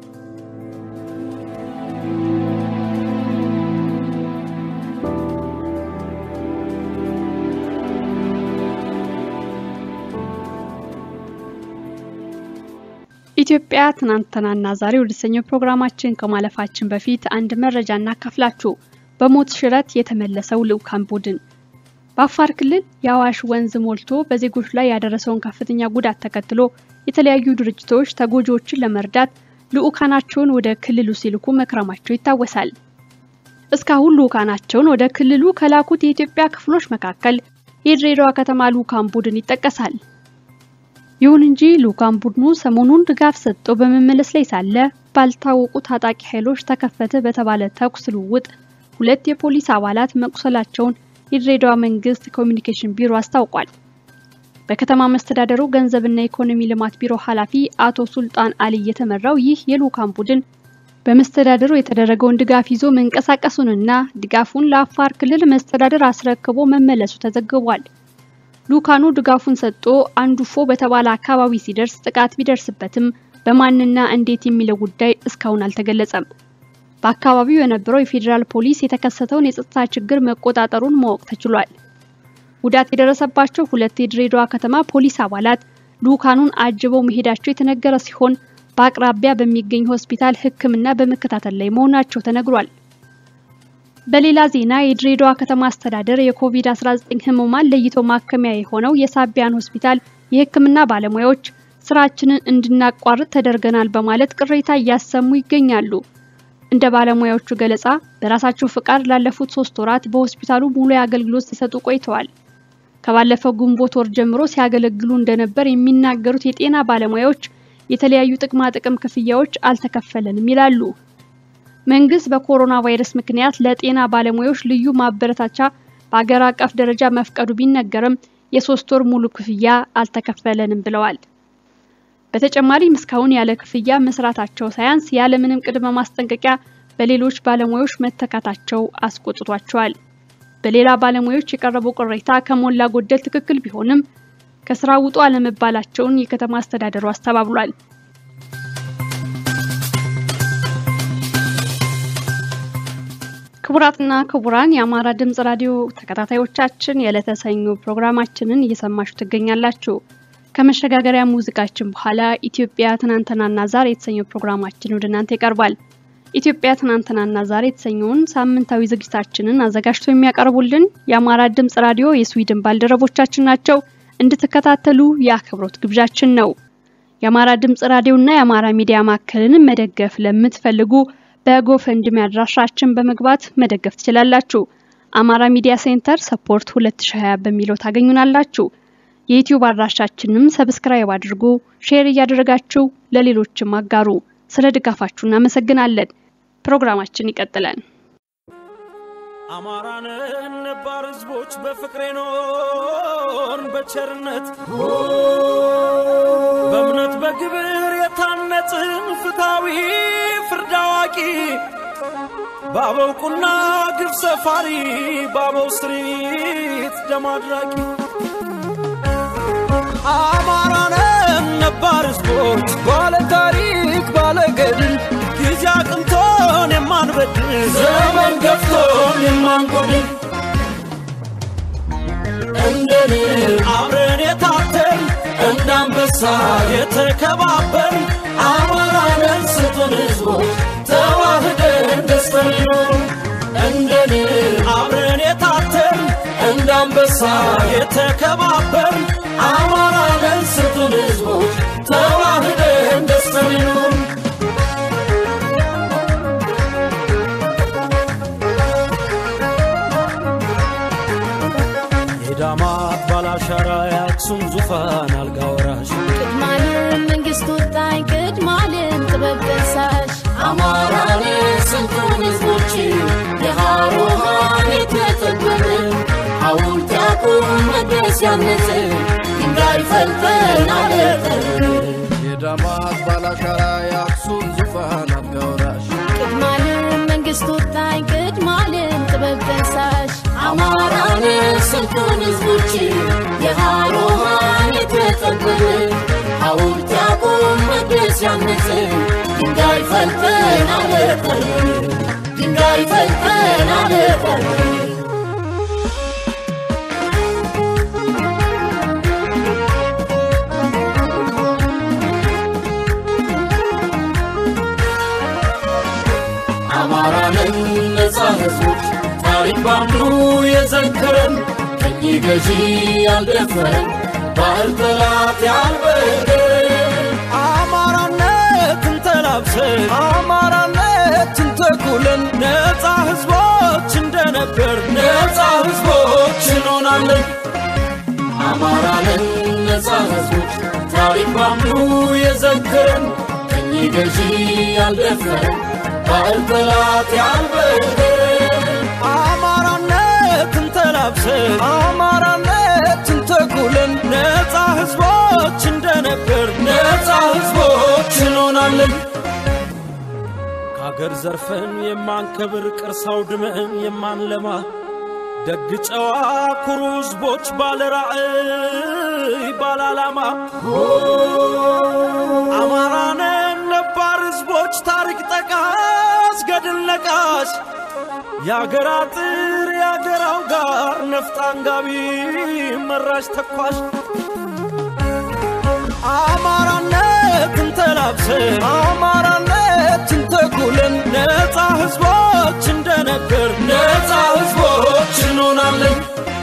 B: ኢትዮጵያ ትናንትናና ዛሬ ወደ ተሰኘው ፕሮግራማችን ከማለፋችን በፊት አንድ መረጃ እናካፍላችሁ። በሞት ሽረት የተመለሰው ልዑካን ቡድን በአፋር ክልል የአዋሽ ወንዝ ሞልቶ በዜጎች ላይ ያደረሰውን ከፍተኛ ጉዳት ተከትሎ የተለያዩ ድርጅቶች ተጎጂዎችን ለመርዳት ልዑካናቸውን ወደ ክልሉ ሲልኩ መክረማቸው ይታወሳል። እስካሁን ልዑካናቸውን ወደ ክልሉ ከላኩት የኢትዮጵያ ክፍሎች መካከል የድሬዳዋ ከተማ ልዑካን ቡድን ይጠቀሳል። ይሁን እንጂ ልዑካን ቡድኑ ሰሞኑን ድጋፍ ሰጥቶ በመመለስ ላይ ሳለ ባልታወቁ ታጣቂ ኃይሎች ተከፈተ በተባለ ተኩስ ልውውጥ ሁለት የፖሊስ አባላት መቁሰላቸውን የድሬዳዋ መንግስት ኮሚኒኬሽን ቢሮ አስታውቋል። በከተማ መስተዳደሩ ገንዘብና ኢኮኖሚ ልማት ቢሮ ኃላፊ አቶ ሱልጣን አሊ የተመራው ይህ የልዑካን ቡድን በመስተዳደሩ የተደረገውን ድጋፍ ይዞ መንቀሳቀሱንና ድጋፉን ለአፋር ክልል መስተዳደር አስረክቦ መመለሱ ተዘግቧል። ልዑካኑ ድጋፉን ሰጥቶ አንዱፎ በተባለ አካባቢ ሲደርስ ጥቃት ቢደርስበትም በማንና እንዴት የሚለው ጉዳይ እስካሁን አልተገለጸም። በአካባቢው የነበረው የፌዴራል ፖሊስ የተከሰተውን የጸጥታ ችግር መቆጣጠሩን ማወቅ ተችሏል። ጉዳት የደረሰባቸው ሁለት የድሬዳዋ ከተማ ፖሊስ አባላት ልኡካኑን አጅበው መሄዳቸው የተነገረ ሲሆን በአቅራቢያ በሚገኝ ሆስፒታል ሕክምና በመከታተል ላይ መሆናቸው ተነግሯል። በሌላ ዜና የድሬዳዋ ከተማ አስተዳደር የኮቪድ-19 ህሙማን ለይቶ ማከሚያ የሆነው የሳቢያን ሆስፒታል የሕክምና ባለሙያዎች ስራችንን እንድናቋርጥ ተደርገናል በማለት ቅሬታ እያሰሙ ይገኛሉ። እንደ ባለሙያዎቹ ገለጻ በራሳቸው ፍቃድ ላለፉት ሶስት ወራት በሆስፒታሉ ሙሉ የአገልግሎት ሲሰጡ ቆይተዋል። ከባለፈው ግንቦት ወር ጀምሮ ሲያገለግሉ እንደነበር የሚናገሩት የጤና ባለሙያዎች የተለያዩ ጥቅማ ጥቅም ክፍያዎች አልተከፈለንም ይላሉ። መንግስት በኮሮና ቫይረስ ምክንያት ለጤና ባለሙያዎች ልዩ ማበረታቻ በአገር አቀፍ ደረጃ መፍቀዱ ቢነገርም የሶስት ወር ሙሉ ክፍያ አልተከፈለንም ብለዋል። በተጨማሪም እስካሁን ያለ ክፍያ መስራታቸው ሳያንስ ያለምንም ቅድመ ማስጠንቀቂያ በሌሎች ባለሙያዎች መተካታቸው አስቆጥቷቸዋል። በሌላ ባለሙያዎች የቀረበው ቅሬታ ከሞላ ጎደል ትክክል ቢሆንም ከስራ ውጡ አለመባላቸውን የከተማ አስተዳደሩ አስተባብሏል። ክቡራትና ክቡራን የአማራ ድምጽ ራዲዮ ተከታታዮቻችን የዕለተ ሰኞ ፕሮግራማችንን እየሰማችሁ ትገኛላችሁ። ከመሸጋገሪያ ሙዚቃችን በኋላ ኢትዮጵያ ትናንትናና ዛሬ የተሰኘው ፕሮግራማችን ወደ እናንተ ይቀርባል። ኢትዮጵያ ትናንትናና ዛሬ የተሰኘውን ሳምንታዊ ዝግጅታችንን አዘጋጅቶ የሚያቀርቡልን የአማራ ድምጽ ራዲዮ የስዊድን ባልደረቦቻችን ናቸው። እንድትከታተሉ የአክብሮት ግብዣችን ነው። የአማራ ድምጽ ራዲዮና የአማራ ሚዲያ ማዕከልን መደገፍ ለምትፈልጉ በጎፈንድሚ አድራሻችን በመግባት መደገፍ ትችላላችሁ። አማራ ሚዲያ ሴንተር ሰፖርት 2020 በሚለው ታገኙናላችሁ። የዩቲዩብ አድራሻችንም ሰብስክራይብ አድርጉ፣ ሼር እያደረጋችሁ ለሌሎችም አጋሩ። ስለ ድጋፋችሁ እናመሰግናለን። ፕሮግራማችን ይቀጥላል።
C: አማራንን ነባር ህዝቦች በፍቅሬ ኖርን በቸርነት በእምነት በግብር የታነጽን ፍትሃዊ ፍርድ አዋቂ በአበው ቁና ግብ ሰፋሪ በአበው ስሪት ደም አድራቂ አማራንን ነባር ህዝቦች ባለ ታሪክ ባለ ገድል ጊዜ አቅንቶን የማንበድል
E: ዘመን ገፍቶን የማንጎድል እንደን
C: አብረን የታተን
E: እንደ አንበሳ
C: የተከባበር
E: አማራንን ስጡን ህዝቦች ተዋህደን ደስተን ይኖሩ እንደን
C: አብረን የታተን
E: እንደ አንበሳ
C: የተከባበር
E: አማራንን ስጡን ህዝቦች ተዋህደን ደስተን ይኖሩ
C: የዳማት ባላሻራ የአክሱም ዙፋን አልጋ ወራሽ
D: ቅድማለም መንግስት ወጣኝ ቅድማለም ጥበብ ደሳሽ
E: አማራንን ስጡን ህዝቦች የሃሮሃን የተጠበብን ሐውልት ያቁም መቅደስ ያነጽ ድንጋይ ፈልጠን አለጠን
F: የዳማት ባላሻራ የአክሱም ዙፋን አልጋ ወራሽ
D: ቅድማለም መንግስት ወጣኝ ቅድማለም ጥበብ ደሳሽ
E: አማራንን ስጡን ህዝቦች የሃሮሃን የተጠበብን ሐውልት ያቁም መቅደስ ያነጽ ድንጋይ ፈልጠን አለጠን ድንጋይ ፈልጠን አለጠን አማራንን ነፃ ህዝቦች ታሪክ ባንዱ የዘከረን ቀኝ ገዢ ያልደፈረን ባህል ጠላት ያልበደን
C: አማራነትን ተላብሰን አማራነትን ተኩለን ነፃ ህዝቦች እንደነበር
E: ነፃ ህዝቦች እንሆናለን አማራንን ነፃ ህዝቦች ታሪክ ባንዱ የዘከረን ቀኝ ገዢ ያልደፈረን ባህል ጠላት ያልበደን
C: አማራነትን ተላብሰን አማራነትን ተኩለን ነፃ ህዝቦች እንደነበር
E: ነፃ ህዝቦች እንሆናለን
C: ከአገር ዘርፈን የማንከብር ቅርስ አውድመን የማንለማ ደግ ጨዋ ኩሩ ህዝቦች ባለ ራዕይ ባለ ዓላማ አማራነን ነባር ህዝቦች ታሪክ ጠቃሽ ገድል ነቃሽ የአገር አጥር የአገራው ጋር ነፍጥ አንጋቢ መራሽ ተኳሽ አማራነትን ተላብሰን አማራነትን ተኩለን ነፃ ህዝቦች እንደነበር ነፃ ህዝቦች እንሆናለን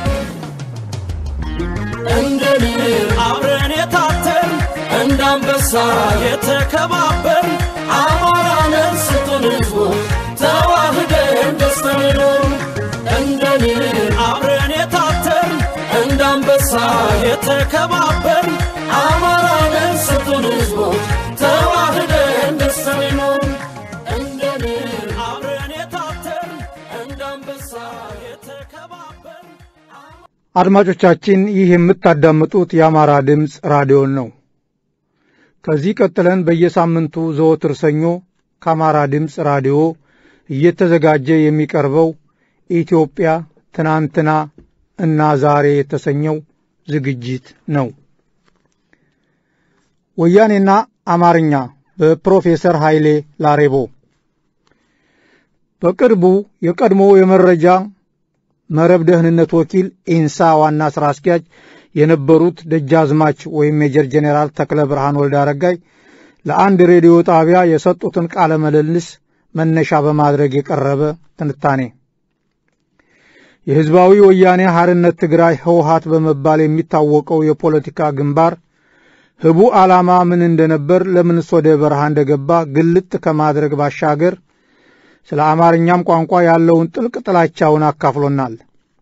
C: እንደ ንብ አብረን የታተን እንደ አንበሳ የተከባበር አማራነን ስጡን ህዝቦች ተዋህደን ደስተን ኖሩ እንደ ንብ አብረን የታተን እንደ አንበሳ የተከባበር አማራነን ስጡን ህዝቦች ተዋህደን ደስተን ኖሩ እንደ ንብ አብረን የታተን እንደ አንበሳ የተከባበር
G: አድማጮቻችን ይህ የምታዳምጡት የአማራ ድምፅ ራዲዮን ነው። ከዚህ ቀጥለን በየሳምንቱ ዘወትር ሰኞ ከአማራ ድምፅ ራዲዮ እየተዘጋጀ የሚቀርበው ኢትዮጵያ ትናንትና እና ዛሬ የተሰኘው ዝግጅት ነው። ወያኔና አማርኛ በፕሮፌሰር ኃይሌ ላሬቦ በቅርቡ የቀድሞ የመረጃ መረብ ደህንነት ወኪል ኢንሳ ዋና ሥራ አስኪያጅ የነበሩት ደጃዝማች ወይም ሜጀር ጄኔራል ተክለ ብርሃን ወልደ አረጋይ ለአንድ ሬዲዮ ጣቢያ የሰጡትን ቃለ ምልልስ መነሻ በማድረግ የቀረበ ትንታኔ የሕዝባዊ ወያኔ ሐርነት ትግራይ ህወሀት በመባል የሚታወቀው የፖለቲካ ግንባር ህቡ ዓላማ ምን እንደነበር፣ ለምንስ ወደ በረሃ እንደገባ ግልጥ ከማድረግ ባሻገር ስለ አማርኛም ቋንቋ ያለውን ጥልቅ ጥላቻውን አካፍሎናል።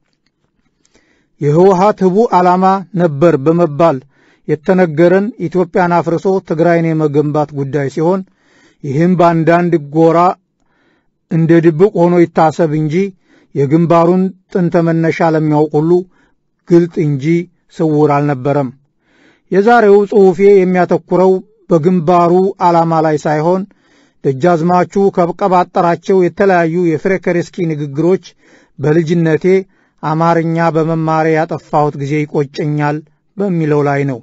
G: የህወሀት ህቡ ዓላማ ነበር በመባል የተነገረን ኢትዮጵያን አፍርሶ ትግራይን የመገንባት ጉዳይ ሲሆን ይህም በአንዳንድ ጎራ እንደ ድብቅ ሆኖ ይታሰብ እንጂ የግንባሩን ጥንተ መነሻ ለሚያውቅ ሁሉ ግልጥ እንጂ ስውር አልነበረም። የዛሬው ጽሑፌ የሚያተኩረው በግንባሩ ዓላማ ላይ ሳይሆን ደጃዝማቹ ከቀባጠራቸው የተለያዩ የፍሬከሬስኪ ንግግሮች በልጅነቴ አማርኛ በመማሬ ያጠፋሁት ጊዜ ይቆጨኛል በሚለው ላይ ነው።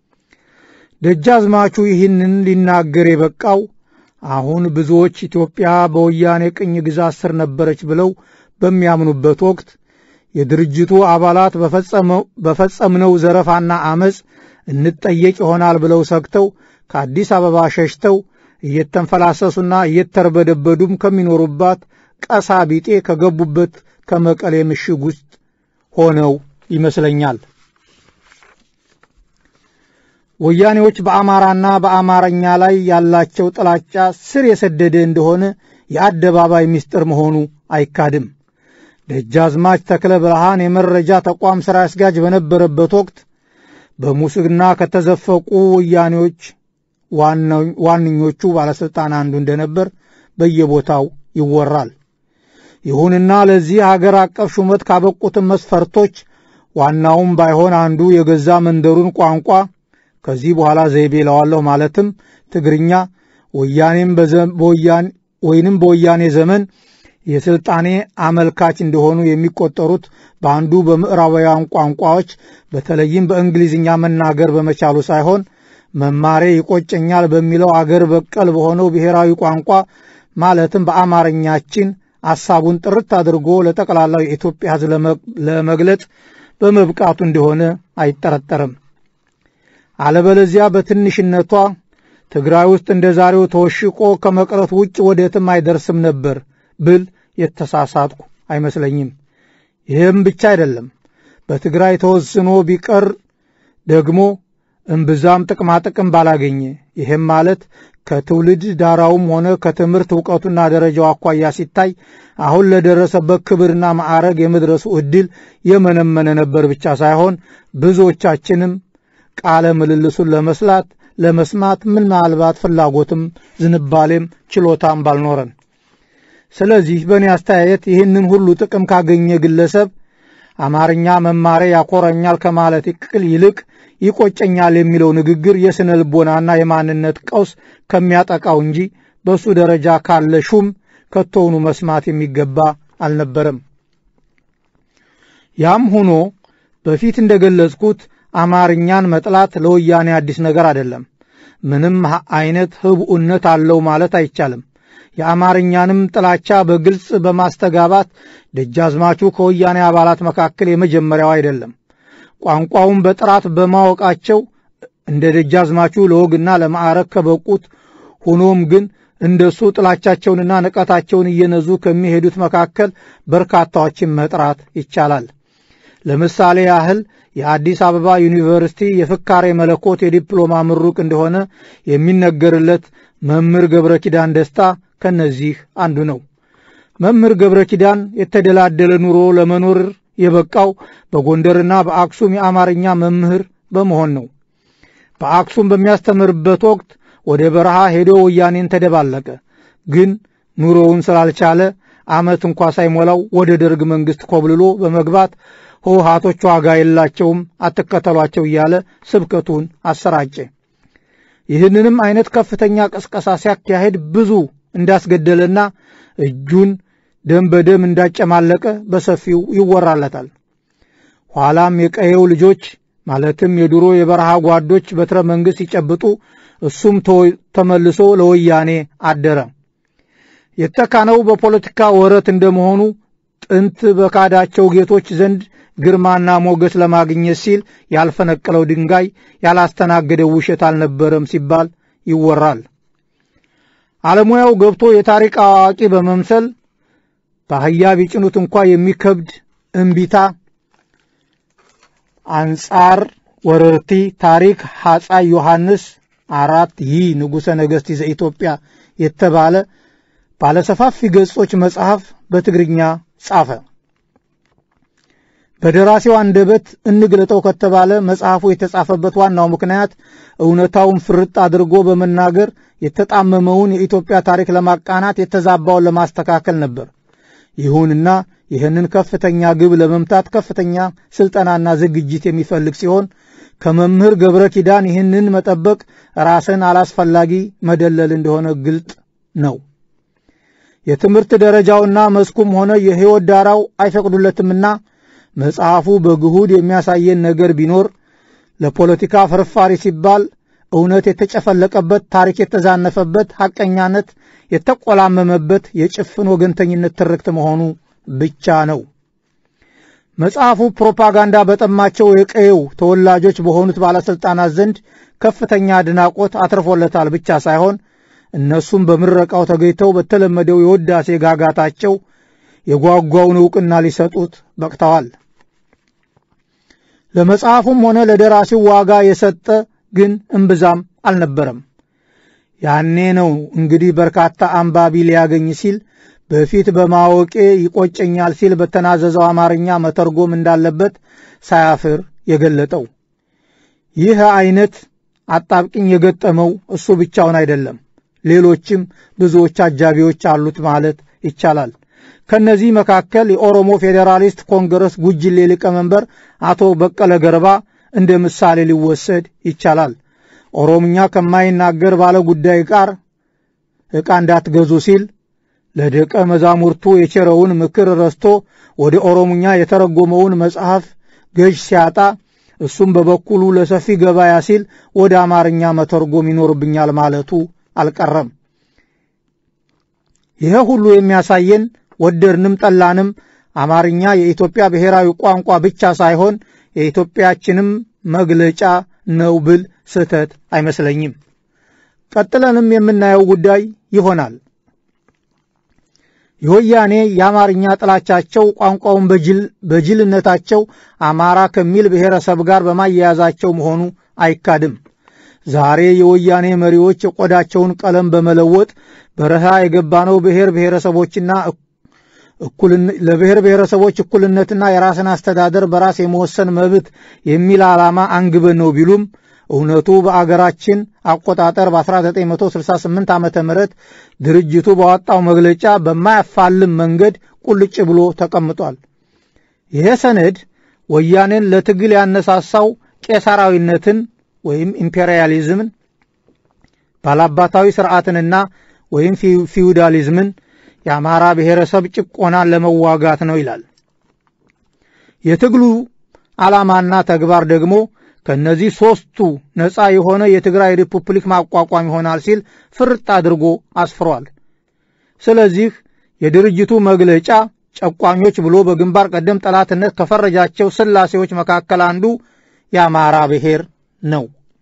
G: ደጃዝማቹ ይህንን ሊናገር የበቃው አሁን ብዙዎች ኢትዮጵያ በወያኔ ቅኝ ግዛት ስር ነበረች ብለው በሚያምኑበት ወቅት የድርጅቱ አባላት በፈጸምነው ዘረፋና አመፅ እንጠየቅ ይሆናል ብለው ሰግተው ከአዲስ አበባ ሸሽተው እየተንፈላሰሱና እየተርበደበዱም ከሚኖሩባት ቀሳ ቢጤ ከገቡበት ከመቀሌ ምሽግ ውስጥ ሆነው ይመስለኛል። ወያኔዎች በአማራና በአማርኛ ላይ ያላቸው ጥላቻ ስር የሰደደ እንደሆነ የአደባባይ ምስጢር መሆኑ አይካድም። ደጃዝማች ተክለ ብርሃን የመረጃ ተቋም ሥራ አስኪያጅ በነበረበት ወቅት በሙስና ከተዘፈቁ ወያኔዎች ዋነኞቹ ባለሥልጣን አንዱ እንደነበር በየቦታው ይወራል። ይሁንና ለዚህ አገር አቀፍ ሹመት ካበቁትን መስፈርቶች ዋናውም ባይሆን አንዱ የገዛ መንደሩን ቋንቋ ከዚህ በኋላ ዘይቤ ለዋለሁ ማለትም ትግርኛ ወያኔም ወይንም በወያኔ ዘመን የሥልጣኔ አመልካች እንደሆኑ የሚቆጠሩት በአንዱ በምዕራባውያን ቋንቋዎች በተለይም በእንግሊዝኛ መናገር በመቻሉ ሳይሆን መማሬ ይቆጨኛል በሚለው አገር በቀል በሆነው ብሔራዊ ቋንቋ ማለትም በአማርኛችን ሐሳቡን ጥርት አድርጎ ለጠቅላላው የኢትዮጵያ ሕዝብ ለመግለጥ በመብቃቱ እንደሆነ አይጠረጠርም። አለበለዚያ በትንሽነቷ ትግራይ ውስጥ እንደ ዛሬው ተወሽቆ ከመቅረት ውጭ ወደትም አይደርስም ነበር ብል የተሳሳትኩ አይመስለኝም። ይህም ብቻ አይደለም። በትግራይ ተወስኖ ቢቀር ደግሞ እምብዛም ጥቅማጥቅም ባላገኘ ይህም ማለት ከትውልድ ዳራውም ሆነ ከትምህርት እውቀቱና ደረጃው አኳያ ሲታይ አሁን ለደረሰበት ክብርና ማዕረግ የመድረሱ ዕድል የመነመነ ነበር ብቻ ሳይሆን ብዙዎቻችንም ቃለ ምልልሱን ለመስላት ለመስማት ምናልባት ፍላጎትም ዝንባሌም ችሎታም ባልኖረን። ስለዚህ በእኔ አስተያየት ይህንን ሁሉ ጥቅም ካገኘ ግለሰብ አማርኛ መማሬ ያኮረኛል ከማለት ይቅል ይልቅ ይቆጨኛል የሚለው ንግግር የሥነ ልቦናና የማንነት ቀውስ ከሚያጠቃው እንጂ በእሱ ደረጃ ካለ ሹም ከቶውኑ መስማት የሚገባ አልነበረም። ያም ሆኖ በፊት እንደገለጽኩት አማርኛን መጥላት ለወያኔ አዲስ ነገር አይደለም። ምንም አይነት ህብኡነት አለው ማለት አይቻልም። የአማርኛንም ጥላቻ በግልጽ በማስተጋባት ደጃዝማቹ ከወያኔ አባላት መካከል የመጀመሪያው አይደለም። ቋንቋውን በጥራት በማወቃቸው እንደ ደጃዝማቹ ለወግና ለማዕረግ ከበቁት ሆኖም ግን እንደሱ ጥላቻቸውንና ንቀታቸውን እየነዙ ከሚሄዱት መካከል በርካታዎችን መጥራት ይቻላል። ለምሳሌ ያህል የአዲስ አበባ ዩኒቨርሲቲ የፍካሬ መለኮት የዲፕሎማ ምሩቅ እንደሆነ የሚነገርለት መምህር ገብረ ኪዳን ደስታ ከነዚህ አንዱ ነው። መምህር ገብረ ኪዳን የተደላደለ ኑሮ ለመኖር የበቃው በጎንደርና በአክሱም የአማርኛ መምህር በመሆን ነው። በአክሱም በሚያስተምርበት ወቅት ወደ በረሃ ሄዶ ወያኔን ተደባለቀ። ግን ኑሮውን ስላልቻለ ዓመት እንኳ ሳይሞላው ወደ ደርግ መንግሥት ኮብልሎ በመግባት ህወሓቶች ዋጋ የላቸውም አትከተሏቸው እያለ ስብከቱን አሰራጨ። ይህንንም አይነት ከፍተኛ ቅስቀሳ ሲያካሄድ ብዙ እንዳስገደለና እጁን ደም በደም እንዳጨማለቀ በሰፊው ይወራለታል። ኋላም የቀየው ልጆች ማለትም የድሮ የበረሃ ጓዶች በትረ መንግሥት ሲጨብጡ እሱም ተመልሶ ለወያኔ አደረ። የተካነው በፖለቲካ ወረት እንደመሆኑ ጥንት በካዳቸው ጌቶች ዘንድ ግርማና ሞገስ ለማግኘት ሲል ያልፈነቀለው ድንጋይ ያላስተናገደው ውሸት አልነበረም ሲባል ይወራል። አለሙያው ገብቶ የታሪክ አዋቂ በመምሰል በአህያ ቢጭኑት እንኳ የሚከብድ እምቢታ አንጻር ወረርቲ ታሪክ ሐፃይ ዮሐንስ አራት ይህ ንጉሠ ነገሥት ዘኢትዮጵያ የተባለ ባለሰፋፊ ገጾች መጽሐፍ በትግርኛ ጻፈ። በደራሲው አንደበት እንግለጠው ከተባለ መጽሐፉ የተጻፈበት ዋናው ምክንያት እውነታውን ፍርጥ አድርጎ በመናገር የተጣመመውን የኢትዮጵያ ታሪክ ለማቃናት የተዛባውን ለማስተካከል ነበር። ይሁንና ይህንን ከፍተኛ ግብ ለመምታት ከፍተኛ ስልጠናና ዝግጅት የሚፈልግ ሲሆን ከመምህር ገብረ ኪዳን ይህንን መጠበቅ ራስን አላስፈላጊ መደለል እንደሆነ ግልጥ ነው። የትምህርት ደረጃውና መስኩም ሆነ የሕይወት ዳራው አይፈቅዱለትምና መጽሐፉ በግሁድ የሚያሳየን ነገር ቢኖር ለፖለቲካ ፍርፋሪ ሲባል እውነት የተጨፈለቀበት፣ ታሪክ የተዛነፈበት፣ ሐቀኛነት የተቆላመመበት የጭፍን ወገንተኝነት ትርክት መሆኑ ብቻ ነው። መጽሐፉ ፕሮፓጋንዳ በጠማቸው የቀየው ተወላጆች በሆኑት ባለሥልጣናት ዘንድ ከፍተኛ አድናቆት አትርፎለታል ብቻ ሳይሆን እነሱም በምረቃው ተገኝተው በተለመደው የውዳሴ ጋጋታቸው የጓጓውን ዕውቅና ሊሰጡት በቅተዋል። ለመጽሐፉም ሆነ ለደራሲው ዋጋ የሰጠ ግን እምብዛም አልነበረም። ያኔ ነው እንግዲህ በርካታ አንባቢ ሊያገኝ ሲል በፊት በማወቄ ይቆጨኛል ሲል በተናዘዘው አማርኛ መተርጎም እንዳለበት ሳያፍር የገለጠው። ይህ አይነት አጣብቅኝ የገጠመው እሱ ብቻውን አይደለም፣ ሌሎችም ብዙዎች አጃቢዎች አሉት ማለት ይቻላል። ከነዚህ መካከል የኦሮሞ ፌዴራሊስት ኮንግረስ ጉጅሌ ሊቀመንበር አቶ በቀለ ገርባ እንደ ምሳሌ ሊወሰድ ይቻላል። ኦሮምኛ ከማይናገር ባለ ጉዳይ ጋር ዕቃ እንዳትገዙ ሲል ለደቀ መዛሙርቱ የቸረውን ምክር ረስቶ ወደ ኦሮምኛ የተረጎመውን መጽሐፍ ገዥ ሲያጣ እሱም በበኩሉ ለሰፊ ገበያ ሲል ወደ አማርኛ መተርጎም ይኖርብኛል ማለቱ አልቀረም። ይሄ ሁሉ የሚያሳየን ወደድንም ጠላንም አማርኛ የኢትዮጵያ ብሔራዊ ቋንቋ ብቻ ሳይሆን የኢትዮጵያችንም መግለጫ ነው ብል ስህተት አይመስለኝም። ቀጥለንም የምናየው ጉዳይ ይሆናል። የወያኔ የአማርኛ ጥላቻቸው ቋንቋውን በጅልነታቸው አማራ ከሚል ብሔረሰብ ጋር በማያያዛቸው መሆኑ አይካድም። ዛሬ የወያኔ መሪዎች የቆዳቸውን ቀለም በመለወጥ በረሃ የገባነው ብሔር ብሔረሰቦችና ለብሔር ብሔረሰቦች እኩልነትና የራስን አስተዳደር በራስ የመወሰን መብት የሚል ዓላማ አንግበን ነው ቢሉም እውነቱ በአገራችን አቆጣጠር በ1968 ዓ ም ድርጅቱ ባወጣው መግለጫ በማያፋልም መንገድ ቁልጭ ብሎ ተቀምጧል። ይሄ ሰነድ ወያኔን ለትግል ያነሳሳው ቄሳራዊነትን ወይም ኢምፔሪያሊዝምን፣ ባላባታዊ ስርዓትንና ወይም ፊውዳሊዝምን፣ የአማራ ብሔረሰብ ጭቆናን ለመዋጋት ነው ይላል። የትግሉ ዓላማና ተግባር ደግሞ ከእነዚህ ሦስቱ ነፃ የሆነ የትግራይ ሪፑብሊክ ማቋቋም ይሆናል ሲል ፍርጥ አድርጎ አስፍሯል። ስለዚህ የድርጅቱ መግለጫ ጨቋኞች ብሎ በግንባር ቀደም ጠላትነት ከፈረጃቸው ስላሴዎች መካከል አንዱ የአማራ ብሔር ነው።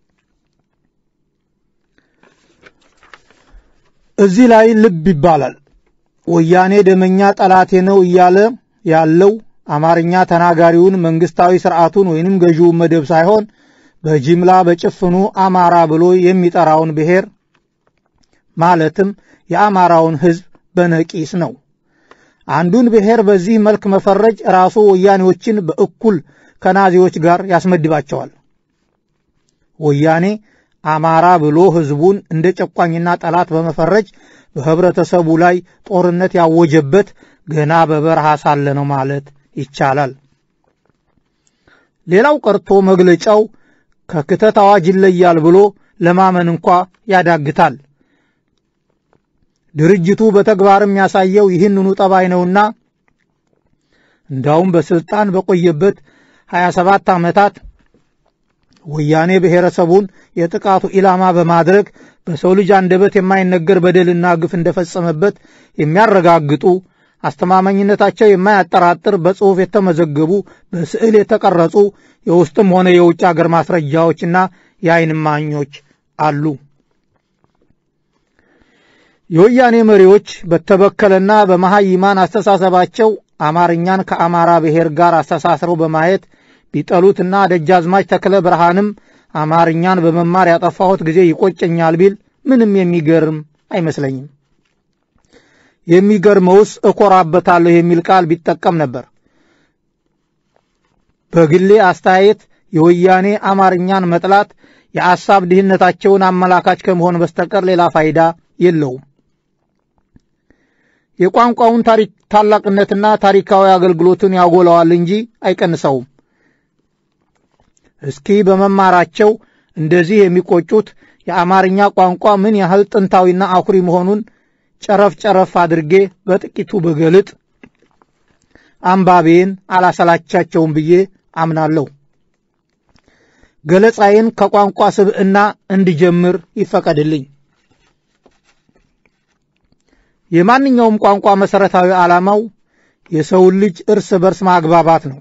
G: እዚህ ላይ ልብ ይባላል። ወያኔ ደመኛ ጠላቴ ነው እያለ ያለው አማርኛ ተናጋሪውን መንግስታዊ ስርዓቱን ወይንም ገዢውን መደብ ሳይሆን በጅምላ በጭፍኑ አማራ ብሎ የሚጠራውን ብሔር ማለትም የአማራውን ሕዝብ በነቂስ ነው። አንዱን ብሔር በዚህ መልክ መፈረጅ ራሱ ወያኔዎችን በእኩል ከናዚዎች ጋር ያስመድባቸዋል። ወያኔ አማራ ብሎ ሕዝቡን እንደ ጨቋኝና ጠላት በመፈረጅ በህብረተሰቡ ላይ ጦርነት ያወጀበት ገና በበረሃ ሳለ ነው ማለት ይቻላል። ሌላው ቀርቶ መግለጫው ከክተት አዋጅ ይለያል ብሎ ለማመን እንኳ ያዳግታል። ድርጅቱ በተግባርም ያሳየው ይህንኑ ጠባይ ነውና እንዳውም በስልጣን በቆየበት 27 ዓመታት ወያኔ ብሔረሰቡን የጥቃቱ ኢላማ በማድረግ በሰው ልጅ አንደበት የማይነገር በደልና ግፍ እንደፈጸመበት የሚያረጋግጡ አስተማማኝነታቸው የማያጠራጥር በጽሑፍ የተመዘገቡ በስዕል የተቀረጹ የውስጥም ሆነ የውጭ አገር ማስረጃዎችና የዓይን እማኞች አሉ። የወያኔ መሪዎች በተበከለና በመሐይማን አስተሳሰባቸው አማርኛን ከአማራ ብሔር ጋር አስተሳስረው በማየት ቢጠሉትና ደጃዝማች ተክለ ብርሃንም አማርኛን በመማር ያጠፋሁት ጊዜ ይቆጨኛል ቢል ምንም የሚገርም አይመስለኝም። የሚገርመውስ እኮራበታለሁ የሚል ቃል ቢጠቀም ነበር። በግሌ አስተያየት የወያኔ አማርኛን መጥላት የአሳብ ድህነታቸውን አመላካች ከመሆን በስተቀር ሌላ ፋይዳ የለውም። የቋንቋውን ታላቅነትና ታሪካዊ አገልግሎትን ያጎላዋል እንጂ አይቀንሰውም። እስኪ በመማራቸው እንደዚህ የሚቆጩት የአማርኛ ቋንቋ ምን ያህል ጥንታዊና አኩሪ መሆኑን ጨረፍ ጨረፍ አድርጌ በጥቂቱ በገልጥ አንባቤን አላሰላቻቸውም ብዬ አምናለሁ። ገለጻዬን ከቋንቋ ስብዕና እንድጀምር ይፈቀድልኝ። የማንኛውም ቋንቋ መሠረታዊ ዓላማው የሰውን ልጅ እርስ በርስ ማግባባት ነው።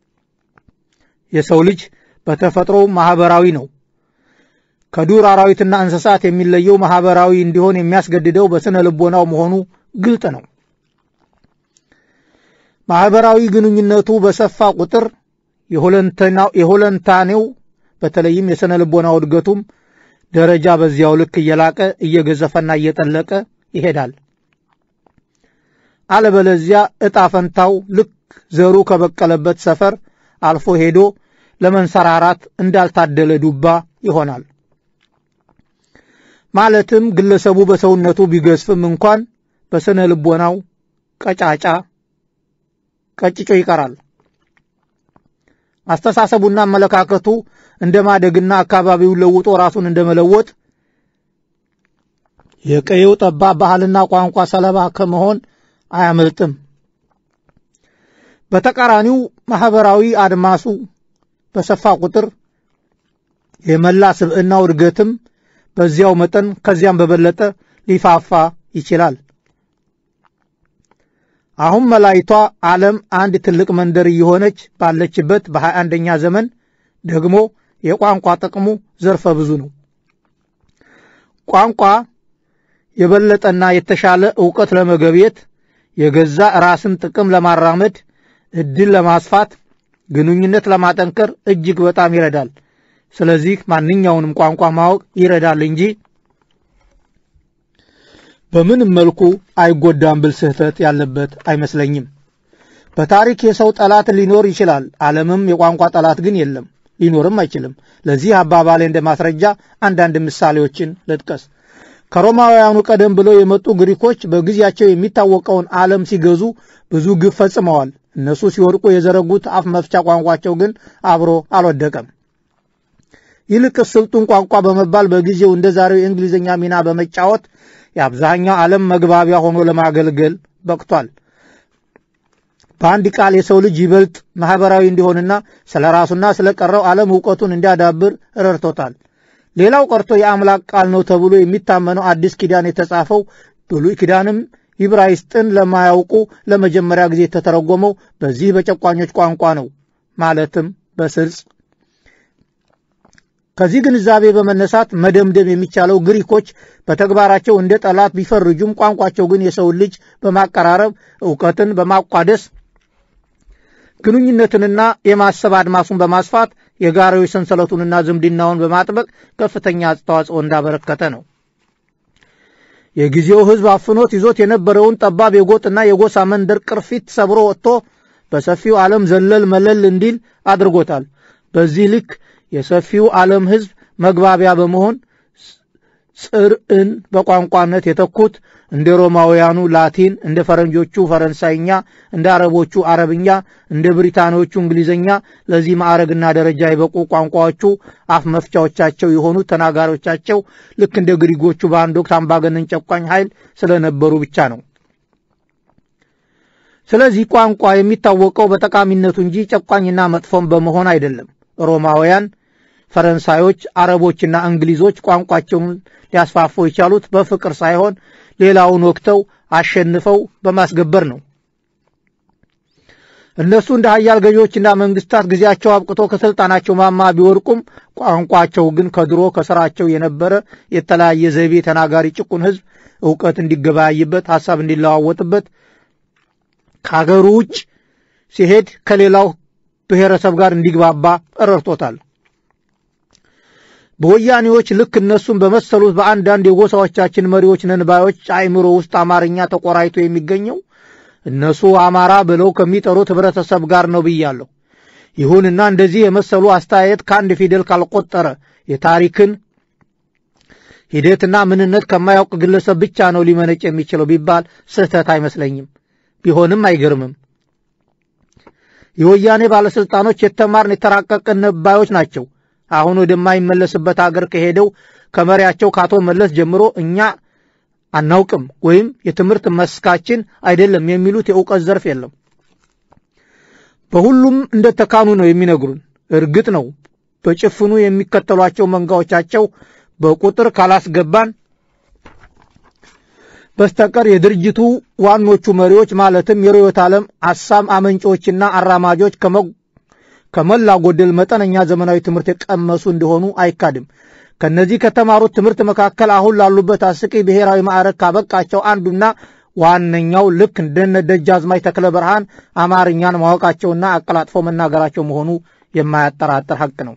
G: የሰው ልጅ በተፈጥሮ ማኅበራዊ ነው። ከዱር አራዊትና እንስሳት የሚለየው ማኅበራዊ እንዲሆን የሚያስገድደው በሥነ ልቦናው መሆኑ ግልጥ ነው። ማኅበራዊ ግንኙነቱ በሰፋ ቁጥር የሆለንታኔው በተለይም የሥነ ልቦናው እድገቱም ደረጃ በዚያው ልክ እየላቀ እየገዘፈና እየጠለቀ ይሄዳል። አለበለዚያ ዕጣ ፈንታው ልክ ዘሩ ከበቀለበት ሰፈር አልፎ ሄዶ ለመንሰራራት እንዳልታደለ ዱባ ይሆናል። ማለትም ግለሰቡ በሰውነቱ ቢገዝፍም እንኳን በስነ ልቦናው ቀጫጫ ቀጭጮ ይቀራል። አስተሳሰቡና አመለካከቱ እንደ ማደግና አካባቢውን ለውጦ ራሱን እንደ መለወጥ የቀየው ጠባብ ባህልና ቋንቋ ሰለባ ከመሆን አያመልጥም። በተቃራኒው ማኅበራዊ አድማሱ በሰፋ ቁጥር የመላ ስብዕናው እድገትም በዚያው መጠን ከዚያም በበለጠ ሊፋፋ ይችላል። አሁን መላይቷ ዓለም አንድ ትልቅ መንደር እየሆነች ባለችበት በሀያ አንደኛ ዘመን ደግሞ የቋንቋ ጥቅሙ ዘርፈ ብዙ ነው። ቋንቋ የበለጠና የተሻለ ዕውቀት ለመገብየት የገዛ ራስን ጥቅም ለማራመድ ዕድል ለማስፋት ግንኙነት ለማጠንከር እጅግ በጣም ይረዳል። ስለዚህ ማንኛውንም ቋንቋ ማወቅ ይረዳል እንጂ በምንም መልኩ አይጎዳም ብል ስህተት ያለበት አይመስለኝም። በታሪክ የሰው ጠላት ሊኖር ይችላል። ዓለምም የቋንቋ ጠላት ግን የለም፣ ሊኖርም አይችልም። ለዚህ አባባሌ እንደ ማስረጃ አንዳንድ ምሳሌዎችን ልጥቀስ። ከሮማውያኑ ቀደም ብለው የመጡ ግሪኮች በጊዜያቸው የሚታወቀውን ዓለም ሲገዙ ብዙ ግፍ ፈጽመዋል። እነሱ ሲወድቁ የዘረጉት አፍ መፍቻ ቋንቋቸው ግን አብሮ አልወደቀም። ይልቅስ ስልጡን ቋንቋ በመባል በጊዜው እንደ ዛሬው የእንግሊዝኛ ሚና በመጫወት የአብዛኛው ዓለም መግባቢያ ሆኖ ለማገልገል በቅቷል። በአንድ ቃል የሰው ልጅ ይበልጥ ማኅበራዊ እንዲሆንና ስለ ራሱና ስለ ቀረው ዓለም ዕውቀቱን እንዲያዳብር ረድቶታል። ሌላው ቀርቶ የአምላክ ቃል ነው ተብሎ የሚታመነው አዲስ ኪዳን የተጻፈው ብሉይ ኪዳንም ይብራይስጥን ለማያውቁ ለመጀመሪያ ጊዜ የተተረጎመው በዚህ በጨቋኞች ቋንቋ ነው። ማለትም በስልጽ። ከዚህ ግንዛቤ በመነሳት መደምደም የሚቻለው ግሪኮች በተግባራቸው እንደ ጠላት ቢፈርጁም ቋንቋቸው ግን የሰውን ልጅ በማቀራረብ እውቀትን በማቋደስ ግንኙነትንና የማሰብ አድማሱን በማስፋት የጋራዊ ሰንሰለቱንና ዝምድናውን በማጥበቅ ከፍተኛ አስተዋጽኦ እንዳበረከተ ነው። የጊዜው ሕዝብ አፍኖት ይዞት የነበረውን ጠባብ የጎጥና የጎሳ መንደር ቅርፊት ሰብሮ ወጥቶ በሰፊው ዓለም ዘለል መለል እንዲል አድርጎታል። በዚህ ልክ የሰፊው ዓለም ሕዝብ መግባቢያ በመሆን ጽርዕን በቋንቋነት የተኩት እንደ ሮማውያኑ ላቲን፣ እንደ ፈረንጆቹ ፈረንሳይኛ፣ እንደ አረቦቹ አረብኛ፣ እንደ ብሪታንያዎቹ እንግሊዝኛ ለዚህ ማዕረግና ደረጃ የበቁ ቋንቋዎቹ አፍ መፍቻዎቻቸው የሆኑ ተናጋሪዎቻቸው ልክ እንደ ግሪጎቹ በአንድ ወቅት አምባገነን ጨቋኝ ኃይል ስለነበሩ ብቻ ነው። ስለዚህ ቋንቋ የሚታወቀው በጠቃሚነቱ እንጂ ጨቋኝና መጥፎም በመሆን አይደለም። ሮማውያን ፈረንሳዮች፣ አረቦችና እንግሊዞች ቋንቋቸውን ሊያስፋፉ የቻሉት በፍቅር ሳይሆን ሌላውን ወቅተው አሸንፈው በማስገበር ነው። እነሱ እንደ ሀያል ገዢዎችና መንግስታት ጊዜያቸው አብቅቶ ከስልጣናቸው ማማ ቢወድቁም ቋንቋቸው ግን ከድሮ ከስራቸው የነበረ የተለያየ ዘይቤ ተናጋሪ ጭቁን ሕዝብ እውቀት እንዲገበያይበት፣ ሐሳብ እንዲለዋወጥበት ከሀገሩ ውጭ ሲሄድ ከሌላው ብሔረሰብ ጋር እንዲግባባ ረድቶታል። በወያኔዎች ልክ እነሱን በመሰሉት በአንዳንድ የጎሳዎቻችን መሪዎች ነንባዮች አእምሮ ውስጥ አማርኛ ተቆራይቶ የሚገኘው እነሱ አማራ ብለው ከሚጠሩት ህብረተሰብ ጋር ነው ብያለሁ። ይሁንና እንደዚህ የመሰሉ አስተያየት ከአንድ ፊደል ካልቆጠረ የታሪክን ሂደትና ምንነት ከማያውቅ ግለሰብ ብቻ ነው ሊመነጭ የሚችለው ቢባል ስህተት አይመስለኝም። ቢሆንም አይገርምም። የወያኔ ባለሥልጣኖች የተማርን የተራቀቅን ነባዮች ናቸው። አሁን ወደማይመለስበት አገር ከሄደው ከመሪያቸው ከአቶ መለስ ጀምሮ እኛ አናውቅም ወይም የትምህርት መስካችን አይደለም የሚሉት የእውቀት ዘርፍ የለም። በሁሉም እንደተካኑ ነው የሚነግሩን። እርግጥ ነው በጭፍኑ የሚከተሏቸው መንጋዎቻቸው በቁጥር ካላስገባን በስተቀር የድርጅቱ ዋኖቹ መሪዎች ማለትም የርዕዮተ ዓለም ሐሳብ አመንጮችና አራማጆች ከሞላ ጎደል መጠነኛ ዘመናዊ ትምህርት የቀመሱ እንደሆኑ አይካድም። ከነዚህ ከተማሩት ትምህርት መካከል አሁን ላሉበት አስቂ ብሔራዊ ማዕረግ ካበቃቸው አንዱና ዋነኛው ልክ እንደነ ደጃዝማች ተክለ ብርሃን አማርኛን ማወቃቸውና አቀላጥፎ መናገራቸው መሆኑ የማያጠራጥር ሐቅ ነው።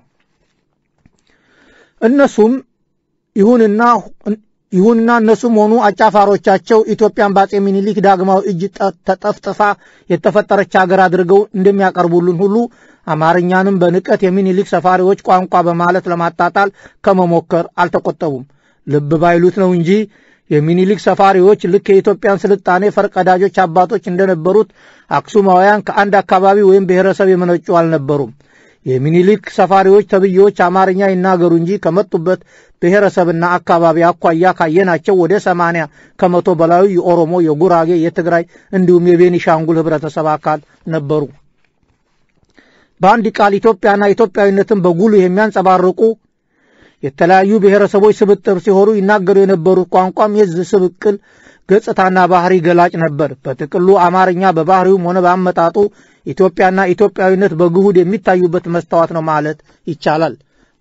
G: እነሱም ይሁንና ይሁንና እነሱም ሆኑ አጫፋሮቻቸው ኢትዮጵያን በአፄ ሚኒሊክ ዳግማዊ እጅ ተጠፍጥፋ የተፈጠረች ሀገር አድርገው እንደሚያቀርቡልን ሁሉ አማርኛንም በንቀት የሚኒሊክ ሰፋሪዎች ቋንቋ በማለት ለማጣጣል ከመሞከር አልተቆጠቡም። ልብ ባይሉት ነው እንጂ የሚኒሊክ ሰፋሪዎች ልክ የኢትዮጵያን ስልጣኔ ፈርቀዳጆች አባቶች እንደነበሩት አክሱማውያን ከአንድ አካባቢ ወይም ብሔረሰብ የመነጩ አልነበሩም። የሚኒሊክ ሰፋሪዎች ተብዬዎች አማርኛ ይናገሩ እንጂ ከመጡበት ብሔረሰብና አካባቢ አኳያ ካየናቸው ወደ ሰማንያ ከመቶ በላዩ የኦሮሞ፣ የጉራጌ፣ የትግራይ እንዲሁም የቤኒሻንጉል ህብረተሰብ አካል ነበሩ። በአንድ ቃል ኢትዮጵያና ኢትዮጵያዊነትን በጉልህ የሚያንጸባርቁ የተለያዩ ብሔረሰቦች ስብጥር ሲሆኑ ይናገሩ የነበሩት ቋንቋም የዚህ ስብቅል ገጽታና ባህሪ ገላጭ ነበር። በጥቅሉ አማርኛ በባህሪውም ሆነ በአመጣጡ ኢትዮጵያና ኢትዮጵያዊነት በግሁድ የሚታዩበት መስታወት ነው ማለት ይቻላል።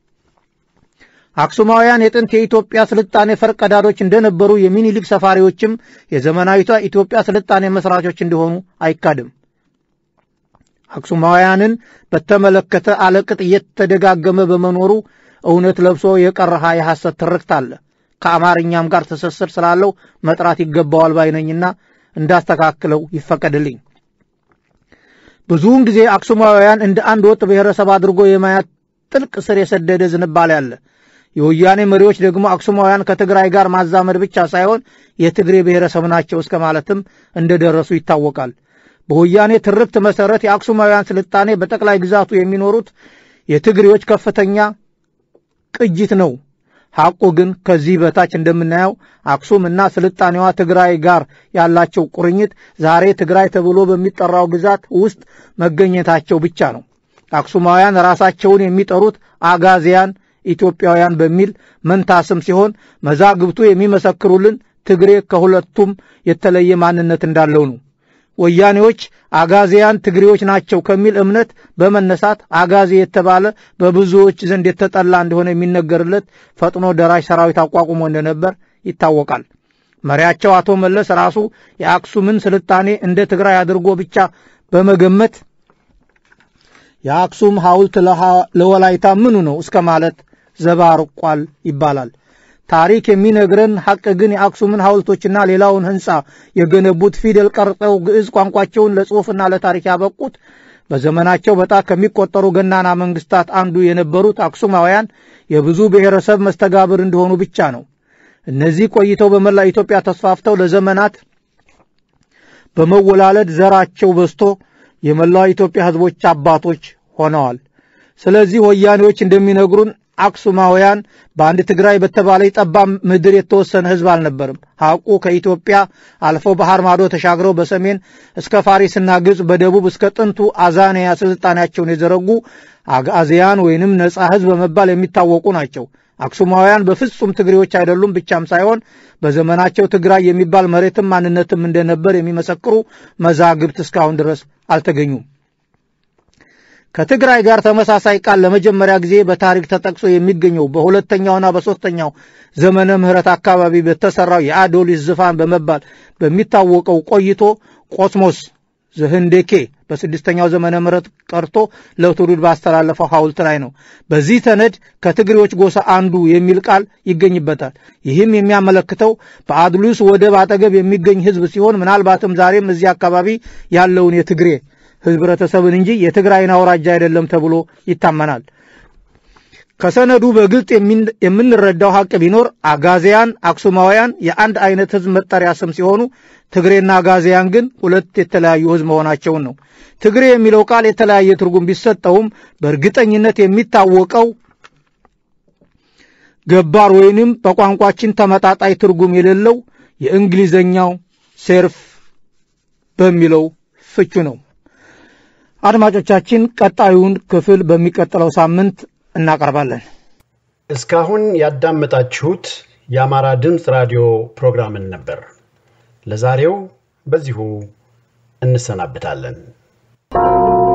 G: አክሱማውያን የጥንት የኢትዮጵያ ስልጣኔ ፈርቀዳዶች እንደነበሩ የሚኒሊክ ሰፋሪዎችም የዘመናዊቷ ኢትዮጵያ ስልጣኔ መስራቾች እንደሆኑ አይካድም። አክሱማውያንን በተመለከተ አለቅጥ እየተደጋገመ በመኖሩ እውነት ለብሶ የቀረሃ የሐሰት ትርክት አለ። ከአማርኛም ጋር ትስስር ስላለው መጥራት ይገባዋል ባይነኝና እንዳስተካክለው ይፈቀድልኝ። ብዙውን ጊዜ አክሱማውያን እንደ አንድ ወጥ ብሔረሰብ አድርጎ የማየት ጥልቅ ስር የሰደደ ዝንባሌ አለ። የወያኔ መሪዎች ደግሞ አክሱማውያን ከትግራይ ጋር ማዛመድ ብቻ ሳይሆን የትግሬ ብሔረሰብ ናቸው እስከ ማለትም እንደደረሱ ይታወቃል። በወያኔ ትርክት መሰረት የአክሱማውያን ስልጣኔ በጠቅላይ ግዛቱ የሚኖሩት የትግሬዎች ከፍተኛ ቅጅት ነው። ሐቁ ግን ከዚህ በታች እንደምናየው አክሱም እና ስልጣኔዋ ትግራይ ጋር ያላቸው ቁርኝት ዛሬ ትግራይ ተብሎ በሚጠራው ግዛት ውስጥ መገኘታቸው ብቻ ነው። አክሱማውያን ራሳቸውን የሚጠሩት አጋዚያን ኢትዮጵያውያን በሚል መንታ ስም ሲሆን መዛግብቱ የሚመሰክሩልን ትግሬ ከሁለቱም የተለየ ማንነት እንዳለው ነው። ወያኔዎች አጋዚያን ትግሬዎች ናቸው ከሚል እምነት በመነሳት አጋዜ የተባለ በብዙዎች ዘንድ የተጠላ እንደሆነ የሚነገርለት ፈጥኖ ደራሽ ሰራዊት አቋቁሞ እንደነበር ይታወቃል። መሪያቸው አቶ መለስ ራሱ የአክሱምን ስልጣኔ እንደ ትግራይ አድርጎ ብቻ በመገመት የአክሱም ሐውልት ለወላይታ ምኑ ነው እስከ ማለት ዘባርቋል ይባላል። ታሪክ የሚነግረን ሐቅ ግን የአክሱምን ሐውልቶችና ሌላውን ሕንፃ የገነቡት ፊደል ቀርጸው ግዕዝ ቋንቋቸውን ለጽሑፍና ለታሪክ ያበቁት በዘመናቸው በጣት ከሚቆጠሩ ገናና መንግስታት አንዱ የነበሩት አክሱማውያን የብዙ ብሔረሰብ መስተጋብር እንደሆኑ ብቻ ነው። እነዚህ ቆይተው በመላ ኢትዮጵያ ተስፋፍተው ለዘመናት በመወላለድ ዘራቸው በዝቶ የመላው ኢትዮጵያ ሕዝቦች አባቶች ሆነዋል። ስለዚህ ወያኔዎች እንደሚነግሩን አክሱማውያን በአንድ ትግራይ በተባለ ጠባብ ምድር የተወሰነ ሕዝብ አልነበርም። ሐቁ ከኢትዮጵያ አልፈው ባህር ማዶ ተሻግረው በሰሜን እስከ ፋሪስና ግብፅ፣ በደቡብ እስከ ጥንቱ አዛንያ ስልጣኔያቸውን የዘረጉ አጋዚያን ወይንም ነፃ ሕዝብ በመባል የሚታወቁ ናቸው። አክሱማውያን በፍጹም ትግሬዎች አይደሉም ብቻም ሳይሆን በዘመናቸው ትግራይ የሚባል መሬትም ማንነትም እንደነበር የሚመሰክሩ መዛግብት እስካሁን ድረስ አልተገኙም። ከትግራይ ጋር ተመሳሳይ ቃል ለመጀመሪያ ጊዜ በታሪክ ተጠቅሶ የሚገኘው በሁለተኛውና በሦስተኛው ዘመነ ምህረት አካባቢ በተሠራው የአዶሊስ ዝፋን በመባል በሚታወቀው ቆይቶ ቆስሞስ ዘህንዴኬ በስድስተኛው ዘመነ ምህረት ቀርቶ ለትውልድ ባስተላለፈው ሐውልት ላይ ነው። በዚህ ሰነድ ከትግሬዎች ጎሳ አንዱ የሚል ቃል ይገኝበታል። ይህም የሚያመለክተው በአድሉስ ወደብ አጠገብ የሚገኝ ሕዝብ ሲሆን ምናልባትም ዛሬም እዚህ አካባቢ ያለውን የትግሬ ህብረተሰብን እንጂ የትግራይን አውራጃ አይደለም ተብሎ ይታመናል። ከሰነዱ በግልጽ የምንረዳው ሐቅ ቢኖር አጋዚያን፣ አክሱማውያን የአንድ አይነት ህዝብ መጠሪያ ስም ሲሆኑ ትግሬና አጋዚያን ግን ሁለት የተለያዩ ህዝብ መሆናቸውን ነው። ትግሬ የሚለው ቃል የተለያየ ትርጉም ቢሰጠውም በእርግጠኝነት የሚታወቀው ገባር ወይንም በቋንቋችን ተመጣጣይ ትርጉም የሌለው የእንግሊዘኛው ሴርፍ በሚለው ፍቹ ነው። አድማጮቻችን ቀጣዩን ክፍል በሚቀጥለው ሳምንት እናቀርባለን።
A: እስካሁን ያዳመጣችሁት የአማራ ድምፅ ራዲዮ ፕሮግራምን ነበር። ለዛሬው በዚሁ እንሰናብታለን።